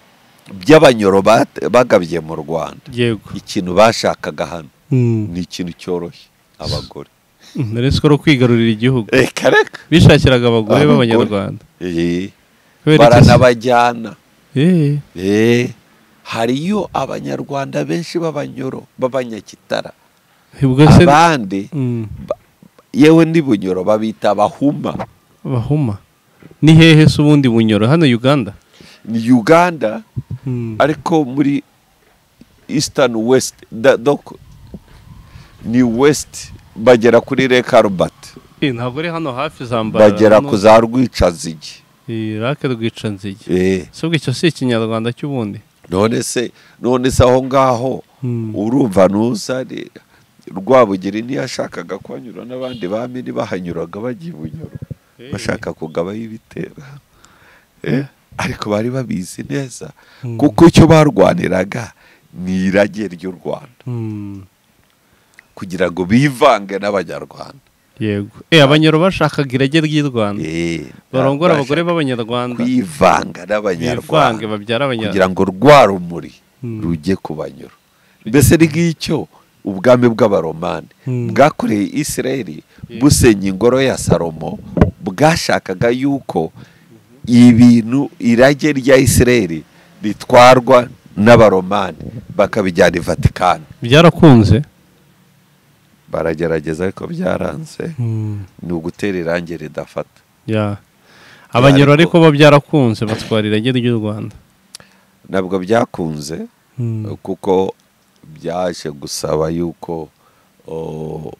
S1: by'abanyoro bat- bagabye mu rwanda
S2: yego
S1: ikintu bashakaga hano
S2: Mm.
S1: ni ikintu cyoroshye abagore
S2: Mm, uretse ko ari ukwigarurira igihugu
S1: reka reka
S2: bishakiraga abagore
S1: Abagore.
S2: b'abanyarwanda
S1: Eh,
S2: kubera iki se?
S1: baranabajyana
S2: Eh,
S1: Eh, hariyo abanyarwanda benshi b'abanyoro b'abanyakitara
S2: ubwo se
S1: abandi
S2: Mm,
S1: yewe ndi bunyoro babita abahuma
S2: bahuma ni hehe se ubundi bunyoro hano uganda
S1: ni uganda
S2: Mm,
S1: ariko muri eastern west da- dok- ni west bagera kuri lake albert
S2: eh, ntabwo ari hano hafi zambara
S1: bagera ku za rwicazigi
S2: irake rwica nzige
S1: Eh,
S2: se ubwo icyo si ikinyarwanda cy'ubundi
S1: none se none se aho ngaho
S2: Mm,
S1: urumva nuza ni- rwabugiri ntiyashakaga kuhanyura n'abandi bami ntibahanyuraga bagiye bunyoro
S2: eh,
S1: bashaka kugabaho ibitero Eh, ariko bari babizi neza
S2: Mm.
S1: kuko icyo barwaniraga ni irage ry'u rwanda
S2: mm,
S1: kugira ngo bivange n'abanyarwanda
S2: yego Eh, abanyoro bashakaga irage ry'i rwanda
S1: Eh,
S2: barongora
S1: bashaka
S2: abagore
S1: kwivanga
S2: b'abanyarwanda bivange
S1: n'abanyarwanda
S2: babyara abanyarwanda
S1: kugira ngo rwa rumuri
S2: Mm.
S1: rujye ku banyura mbese ni ngicyo ubwami bw'abaromani
S2: Mm.
S1: bwakoreye isirayeli busenya ingoro ya salomo bwashakaga yuko ibintu irage rya isirayeli ritwarwa n'abaromani bakabijyana i vatikani
S2: byarakunze
S1: baragerageza ariko byaranze
S2: Mm,
S1: ni ugutera irangi ridafata
S2: ya abanyoro ariko
S1: Ariko-
S2: bo byarakunze batwara irage ry'u rwanda
S1: ntabwo byakunze
S2: Mm,
S1: kuko byaje gusaba yuko o,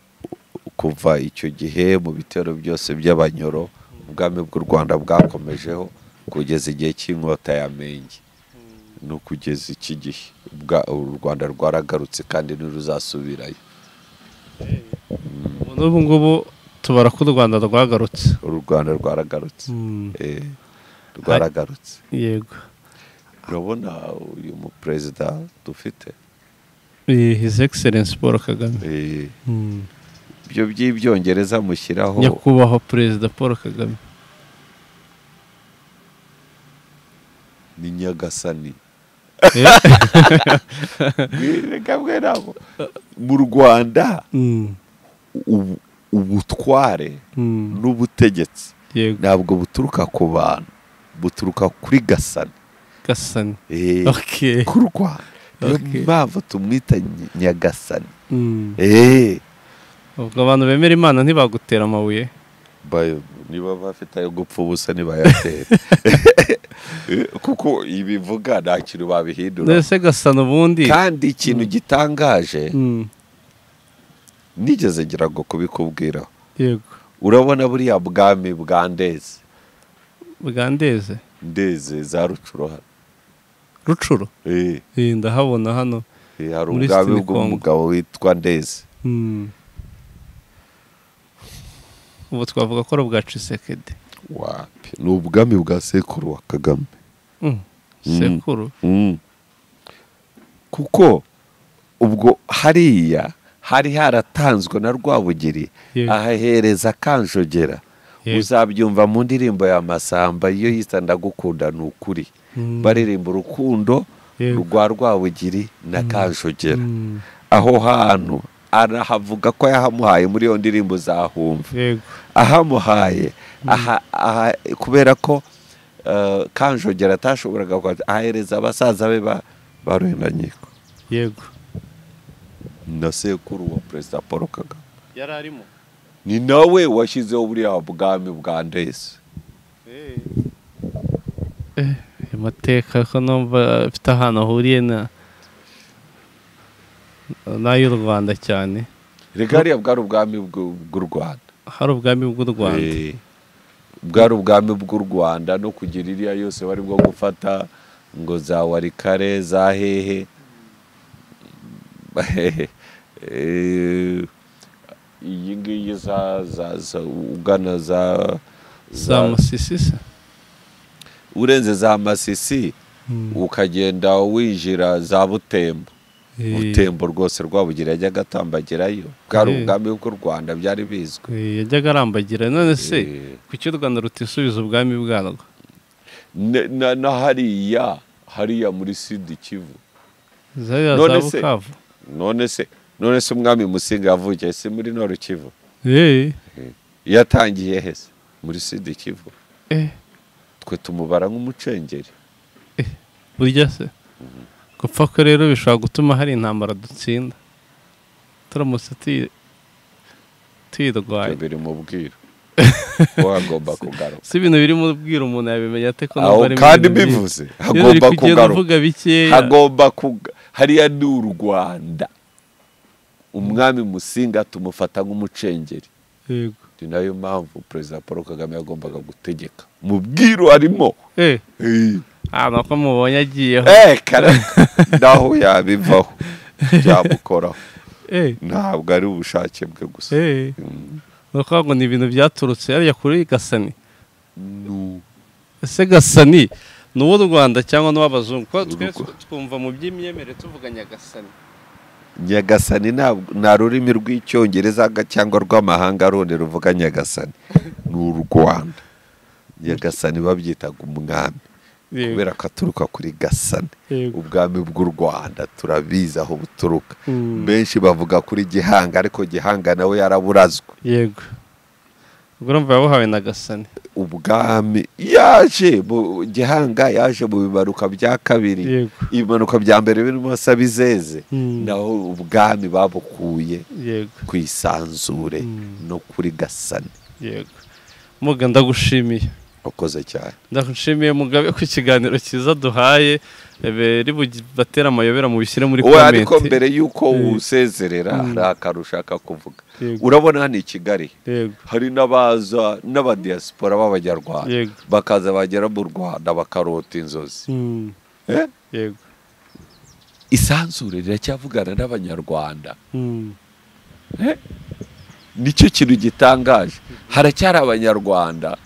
S1: kuva icyo gihe mu bitero byose by'abanyoro ubwami bw'u rwanda bwakomejeho kugeza igihe cy'inkota ya menge no kugeza iki gihe Ubwa- u rwanda rwaragarutse kandi ntiruzasubirayo
S2: n'ubu ngubu tubara ko u rwanda rwagarutse
S1: u rwanda rwaragarutse
S2: Mm,
S1: Eh, rwaragarutse
S2: yego
S1: urabona uyu muperezida dufite
S2: Eh, his excellence paul kagame
S1: eh,
S2: Mm.
S1: ibyo by'ibyongereza mushyiraho
S2: nyakubahwa perezida paul kagame
S1: ni nyagasani
S2: Eh,
S1: Reka mwe nabo. mu rwanda
S2: mm,
S1: ubu- ubutware
S2: mm,
S1: n'ubutegetsi
S2: yego
S1: ntabwo buturuka ku bantu buturuka kuri gasani
S2: gasani
S1: Eh,
S2: okay
S1: ku rwanda niyo
S2: Okay.
S1: mpamvu tumwita Ny- nyagasani
S2: Mm.
S1: Eh,
S2: ubwo abantu bemera imana ntibagutera amabuye
S1: bayo niba bafite ayo gupfa ubusa ntibayatera Eh, kuko ibivuga nta kintu babihindura
S2: mbese gasana ubundi
S1: kandi ikintu gitangaje
S2: Mm,
S1: nigeze ngira ngo kubikubwiraho
S2: yego
S1: urabona buriya bwami bwa ndeze
S2: bwandeze
S1: ndeze za rucuro hano
S2: rucuro
S1: Eh,
S2: Eh, ndahabona hano
S1: eh, hari
S2: Muri
S1: ubwami
S2: Sitini Congo.
S1: bw'umugabo witwa ndeze
S2: Hmm. ubu twavuga ko ari ubwa cisekedi
S1: wapi ni ubwami bwa sekuru wa kagame
S2: Hmm. sekuru
S1: Mm. kuko ubwo hariya hari haratanzwe na rwabugiri
S2: Yego.
S1: ahahereza kanjogera
S2: Yego.
S1: uzabyumva mu ndirimbo ya masamba iyo yita ndagukunda ni ukuri
S2: Mm.
S1: baririmba urukundo
S2: Yego.
S1: rwa rwabugiri na kanjogera
S2: Hmm.
S1: aho hantu arahavuga ko yahamuhaye muri iyo ndirimbo zahumva
S2: yego
S1: ahamuhaye aha, aha, kubera ko eh, kanjogera atashoboraga kwa- ahereza abasaza be ba ba ruhindanyiko
S2: yego
S1: na sekuru wa perezida paul kagame
S2: yari arimo
S1: ni nawe washyizeho buriya bwami bwa ndese
S2: amateka ko numva afite ahantu ahuriye na n'ay'u rwanda cyane
S1: reka hariya bwari ubwami bw'u- bw'u rwanda
S2: hari ubwami bw'u rwanda
S1: Eh, bwari ubwami bw'u rwanda no kugira iriya yose bari bwo gufata ngo za warikare za hehe Eh, iyi ngiyi za za- za- ugana za
S2: za masisisa
S1: urenze za masisi ukagenda winjira za butembo
S2: Eh,
S1: butembo rwose rwabugira yajyaga atambagirayo bwari
S2: Eh.
S1: ubwami bw'u rwanda byari bizwi
S2: eh, yajyaga arambagira none se
S1: Eh.
S2: kuki u rwanda rutisubiza ubwami bwarwo
S1: Ne- na na hariya hariya muri sidi kivu
S2: zariya za
S1: None se-
S2: bukavu
S1: none se none se umwami musinga yavukiye se muri noru kivu
S2: Eh,
S1: yatangiye hese muri sidi kivu
S2: eh,
S1: twe tumubara nk'umucengeri
S2: burya se gupfa ko rero bishobora gutuma hari intambara dutsinda turamutse tuyi- tuyirwaye
S1: tubiri mu bwiru ko hagomba kugaruka
S2: si ibintu biri mu bwira umuntu yabimenya ate ko
S1: aho
S2: numva ari
S1: kandi
S2: ibintu byinshi.
S1: bivuze
S2: Iyo uri
S1: hagomba
S2: kugenda
S1: kugaruka
S2: uvuga bikeya
S1: hagomba kuga hariya ni u rwanda umwami musinga tumufata nk'umucengeri
S2: yego
S1: ni nayo mpamvu perezida paul kagame yagombaga gutegeka mu bwiru harimo
S2: eh
S1: Eh.
S2: ahantu ko mubonye agiyeho
S1: Eh, karaka naho yabivaho byamukoraho
S2: eh
S1: ntabwo ari ubushake bwe gusa
S2: eh
S1: Mm.
S2: ni ukuvuga ngo ni ibintu byaturutse yariya kuri gasani
S1: Nu-
S2: ese gasani ni uw'u rwanda cyangwa n'uw'abazungu kuko
S1: Urugo.
S2: twese twumva mu by'imyemerere tuvuga nyagasani
S1: nyagasani ntabwo- nta rurimi rw'icyongereza ga- cyangwa rw'amahanga rundi ruvuga nyagasani ni u rwanda nyagasani babyitaga umwami
S2: Yego,
S1: kubera ko aturuka kuri gasani
S2: yego.
S1: ubwami bw'u rwanda turabizi aho buturuka
S2: Mm.
S1: benshi bavuga kuri gihanga ariko gihanga nawe yaraburazwe
S2: yego ubwo urumva yabuhawe na gasani
S1: ubwami yaje mu gihanga yaje mu bimanuka bya kabiri
S2: yego
S1: ibimanuka bya mbere birimo sabizeze
S2: Mm.
S1: naho ubwami babukuye
S2: yego
S1: ku isanzure
S2: Mm.
S1: no kuri gasani
S2: yego muga ndagushimiye
S1: wakoze cyane
S2: ndagushimiye mugabe ku kiganiro cyiza duhaye ebe batera amayobera mu bishyire muri
S1: wowe ariko
S2: komenti
S1: mbere y'uko
S2: Eh.
S1: usezerera hari akantu ushaka kuvuga
S2: Yego.
S1: urabona hano i kigali
S2: yego
S1: hari n'abaza n'abadiyasipora b'abanyarwanda
S2: yego
S1: bakaza bagera mu rwanda bakarota inzozi
S2: Mm.
S1: Eh?
S2: yego
S1: isanzure riracyavugana n'abanyarwanda
S2: Mm.
S1: nicyo kintu gitangaje haracyari abanyarwanda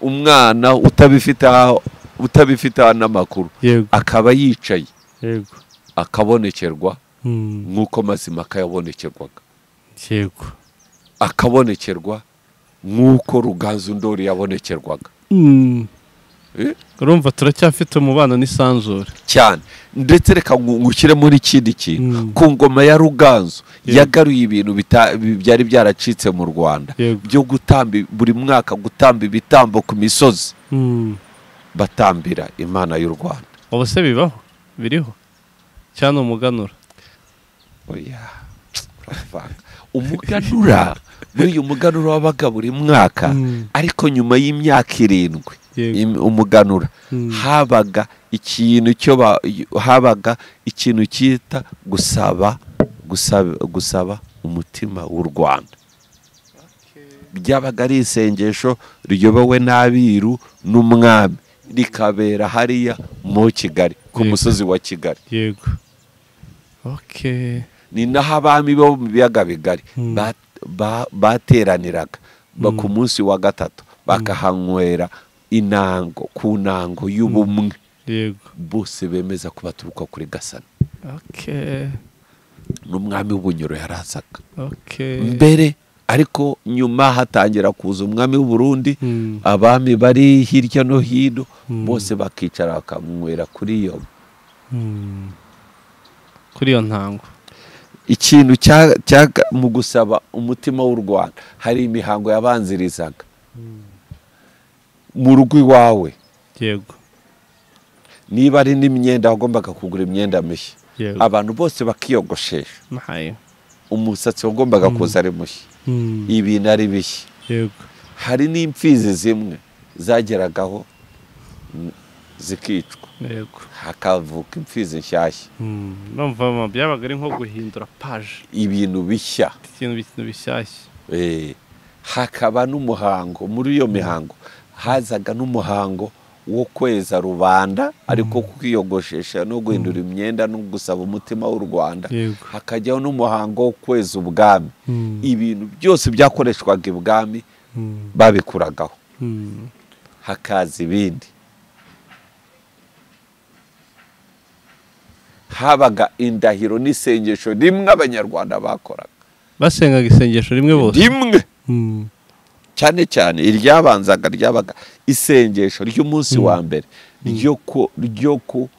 S1: umwana utabifite aho- utabifite aho n'amakuru
S2: yego
S1: akaba yicaye
S2: yego
S1: akabonekerwa
S2: Mm.
S1: nk'uko mazima yabonekerwaga
S2: yego
S1: akabonekerwa nk'uko ruganzu ndori yabonekerwaga
S2: Mm.
S1: Eh?
S2: urumva turacyafite umubano n'isanzure
S1: cyane ndetse reka ngu- ngushyire muri ikindi kintu
S2: Mm.
S1: ku ngoma ya ruganzu
S2: Yego.
S1: yagaruye ibintu bita- bi- byari byaracitse mu rwanda
S2: Yego.
S1: byo gutamba buri mwaka gutamba ibitambo ku misozi
S2: Mm.
S1: batambira imana y'u rwanda
S2: ubu se bibaho biriho cyane umuganura
S1: oya uravanga umuganura muri uyu muganura wabaga buri mwaka
S2: Mm.
S1: ariko nyuma y'imyaka irindwi
S2: Yego.
S1: im- umuganura
S2: Mm.
S1: habaga ikintu cyo ba- habaga ikintu cyita gusaba gusaba gusaba umutima w'u rwanda byabaga ari isengesho riyobowe n'abiru n'umwami rikabera hariya mu kigali ku
S2: Yego.
S1: musozi wa kigali
S2: yego oke
S1: ni naho abami bo mu biyaga bigari ba- ba- bateraniraga ba- ku munsi wa gatatu bakahanywera intango ku ntango y'ubumwe
S2: yego
S1: bose bemeza ko baturuka kuri gasana
S2: oke
S1: n'umwami w'ubunyoro yarazaga
S2: oke
S1: mbere ariko nyuma hatangira kuza umwami w'uburundi
S2: Mm.
S1: abami bari hirya no hino bose bakicara bakanywera kuri iyo
S2: Mm. kuri iyo ntango
S1: ikintu cya- cyaga mu gusaba umutima w'u rwanda hari imihango yabanzirizaga mu rugo iwawe
S2: yego
S1: niba ari n'imyenda wagombaga kugura imyenda mishya
S2: yego
S1: abantu bose bakiyogoshesha
S2: nahaye
S1: umusatsi wagombaga kuza ari mushya
S2: Mm.
S1: ibintu ari bishya
S2: yego
S1: hari n'imfizi zimwe zageragaho mm, zikicwa
S2: yego
S1: hakavuka imfizi nshyashya
S2: Mm. numva mama, byabaga ari nko guhindura paje
S1: ibintu bishya
S2: ikintu ikintu bishyashya
S1: Eh, hakaba n'umuhango muri iyo mihango hazaga n'umuhango wo kweza rubanda ariko kwiyogoshesha no guhindura imyenda no gusaba umutima w'u rwanda
S2: yego
S1: hakajyaho n'umuhango wo kweza ubwami
S2: Mm.
S1: ibintu byose byakoreshwaga ibwami
S2: Mm.
S1: babikuragaho
S2: Mm.
S1: hakaza ibindi habaga indahiro n'isengesho rimwe abanyarwanda bakoraga
S2: basengaga isengesho rimwe bose
S1: rimwe
S2: Mm.
S1: cyane cyane iryabanzaga ryabaga isengesho ry'umunsi wa mbere ryo ku ryo ku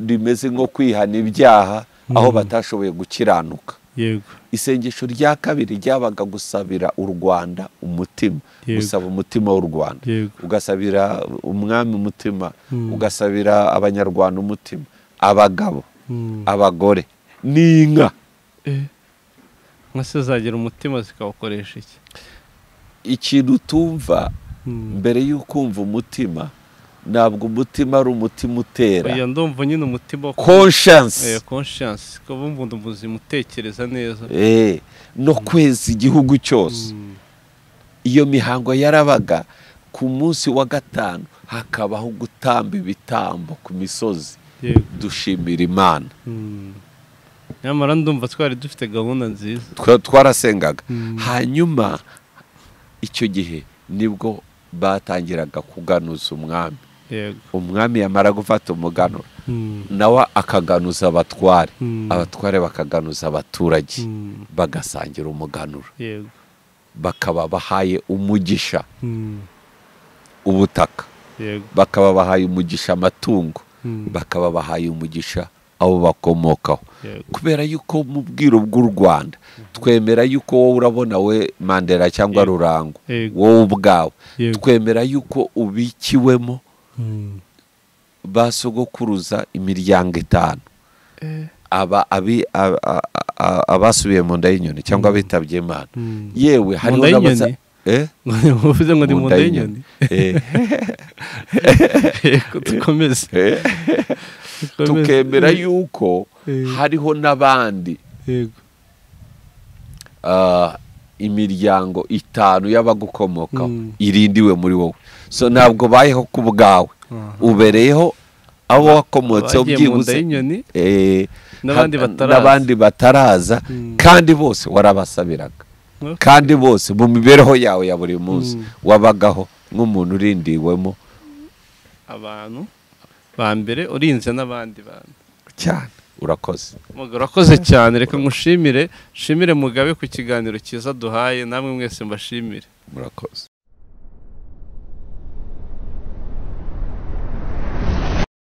S1: rimeze nko kwihana ibyaha aho batashoboye gukiranuka
S2: yego
S1: isengesho rya kabiri ryabaga gusabira u rwanda umutima
S2: Yego.
S1: gusaba umutima w'u rwanda
S2: yego
S1: ugasabira umwami umutima
S2: Mm.
S1: ugasabira abanyarwanda umutima abagabo
S2: Mm.
S1: abagore n'inka
S2: Eh. nka se zagira umutima zikawukoresha iki
S1: ikintu utumva
S2: Mm.
S1: mbere y'uko wumva umutima ntabwo umutima ari umutima utera
S2: oya ndumva nyine umutima wo Eh,
S1: conscience
S2: conscience kuba umuntu ubuzima utekereza neza
S1: Eh, no kweza igihugu cyose
S2: Mm.
S1: iyo mihango yarabaga ku munsi wa gatanu hakabaho gutamba ibitambo ku misozi
S2: yego
S1: dushimira imana
S2: Mm. nyamara ndumva twari dufite gahunda nziza
S1: Twa- twarasengaga
S2: Mm.
S1: hanyuma icyo gihe nibwo batangiraga kuganuza umwami
S2: yego
S1: umwami yamara gufata umuganura
S2: Mm.
S1: nawe akaganuza abatware
S2: Mm.
S1: abatware bakaganuza abaturage
S2: Mm.
S1: bagasangira umuganura
S2: yego
S1: bakaba bahaye umugisha
S2: Mm.
S1: ubutaka
S2: yego
S1: bakaba bahaye umugisha amatungo
S2: Mm.
S1: bakaba bahaye umugisha abo bakomokaho
S2: yego
S1: kubera yuko mu bwiro bw'u rwanda twemera yuko wowe urabona we mandela cyangwa
S2: Yego.
S1: rurango
S2: yego
S1: wowe ubwawe
S2: yego
S1: twemera yuko ubikiwemo
S2: Mm.
S1: ba sogokuruza imiryango itanu
S2: Eh.
S1: aba abi- a- a- a- abasubiye mu nda y'inyoni cyangwa abitabye imana
S2: Mm.
S1: yewe hariho
S2: nda
S1: n'abaza-
S2: y'inyoni?
S1: Eh?
S2: uvuze ngo ni
S1: Mu
S2: mu
S1: nda
S2: nda
S1: y'inyoni.
S2: y'inyoni
S1: Eh.
S2: yego dukomeze
S1: Eh.
S2: dukomeze.
S1: tukemera yuko
S2: Eh.
S1: hariho n'abandi
S2: yego
S1: ah, imiryango itanu y'abagukomokaho
S2: Mm.
S1: irindiwe muri wowe so ntabwo bayeho ku bwawe
S2: Aha.
S1: ubereyeho abo wakomotseho
S2: Bagiye mu nda
S1: byibuze
S2: y'inyoni
S1: eh,
S2: N'abandi
S1: ha-
S2: bataraza.
S1: n'abandi bataraza
S2: Mm.
S1: kandi bose warabasabiraga
S2: Okay.
S1: kandi bose mu mibereho yawe ya buri munsi
S2: Mm.
S1: wabagaho nk'umuntu urindiwemo
S2: abantu ba mbere urinze n'abandi bantu
S1: cyane urakoze
S2: Muga, urakoze cyane reka ngushimire nshimire mugabe ku kiganiro cyiza duhaye namwe mwese mbashimire
S1: murakoze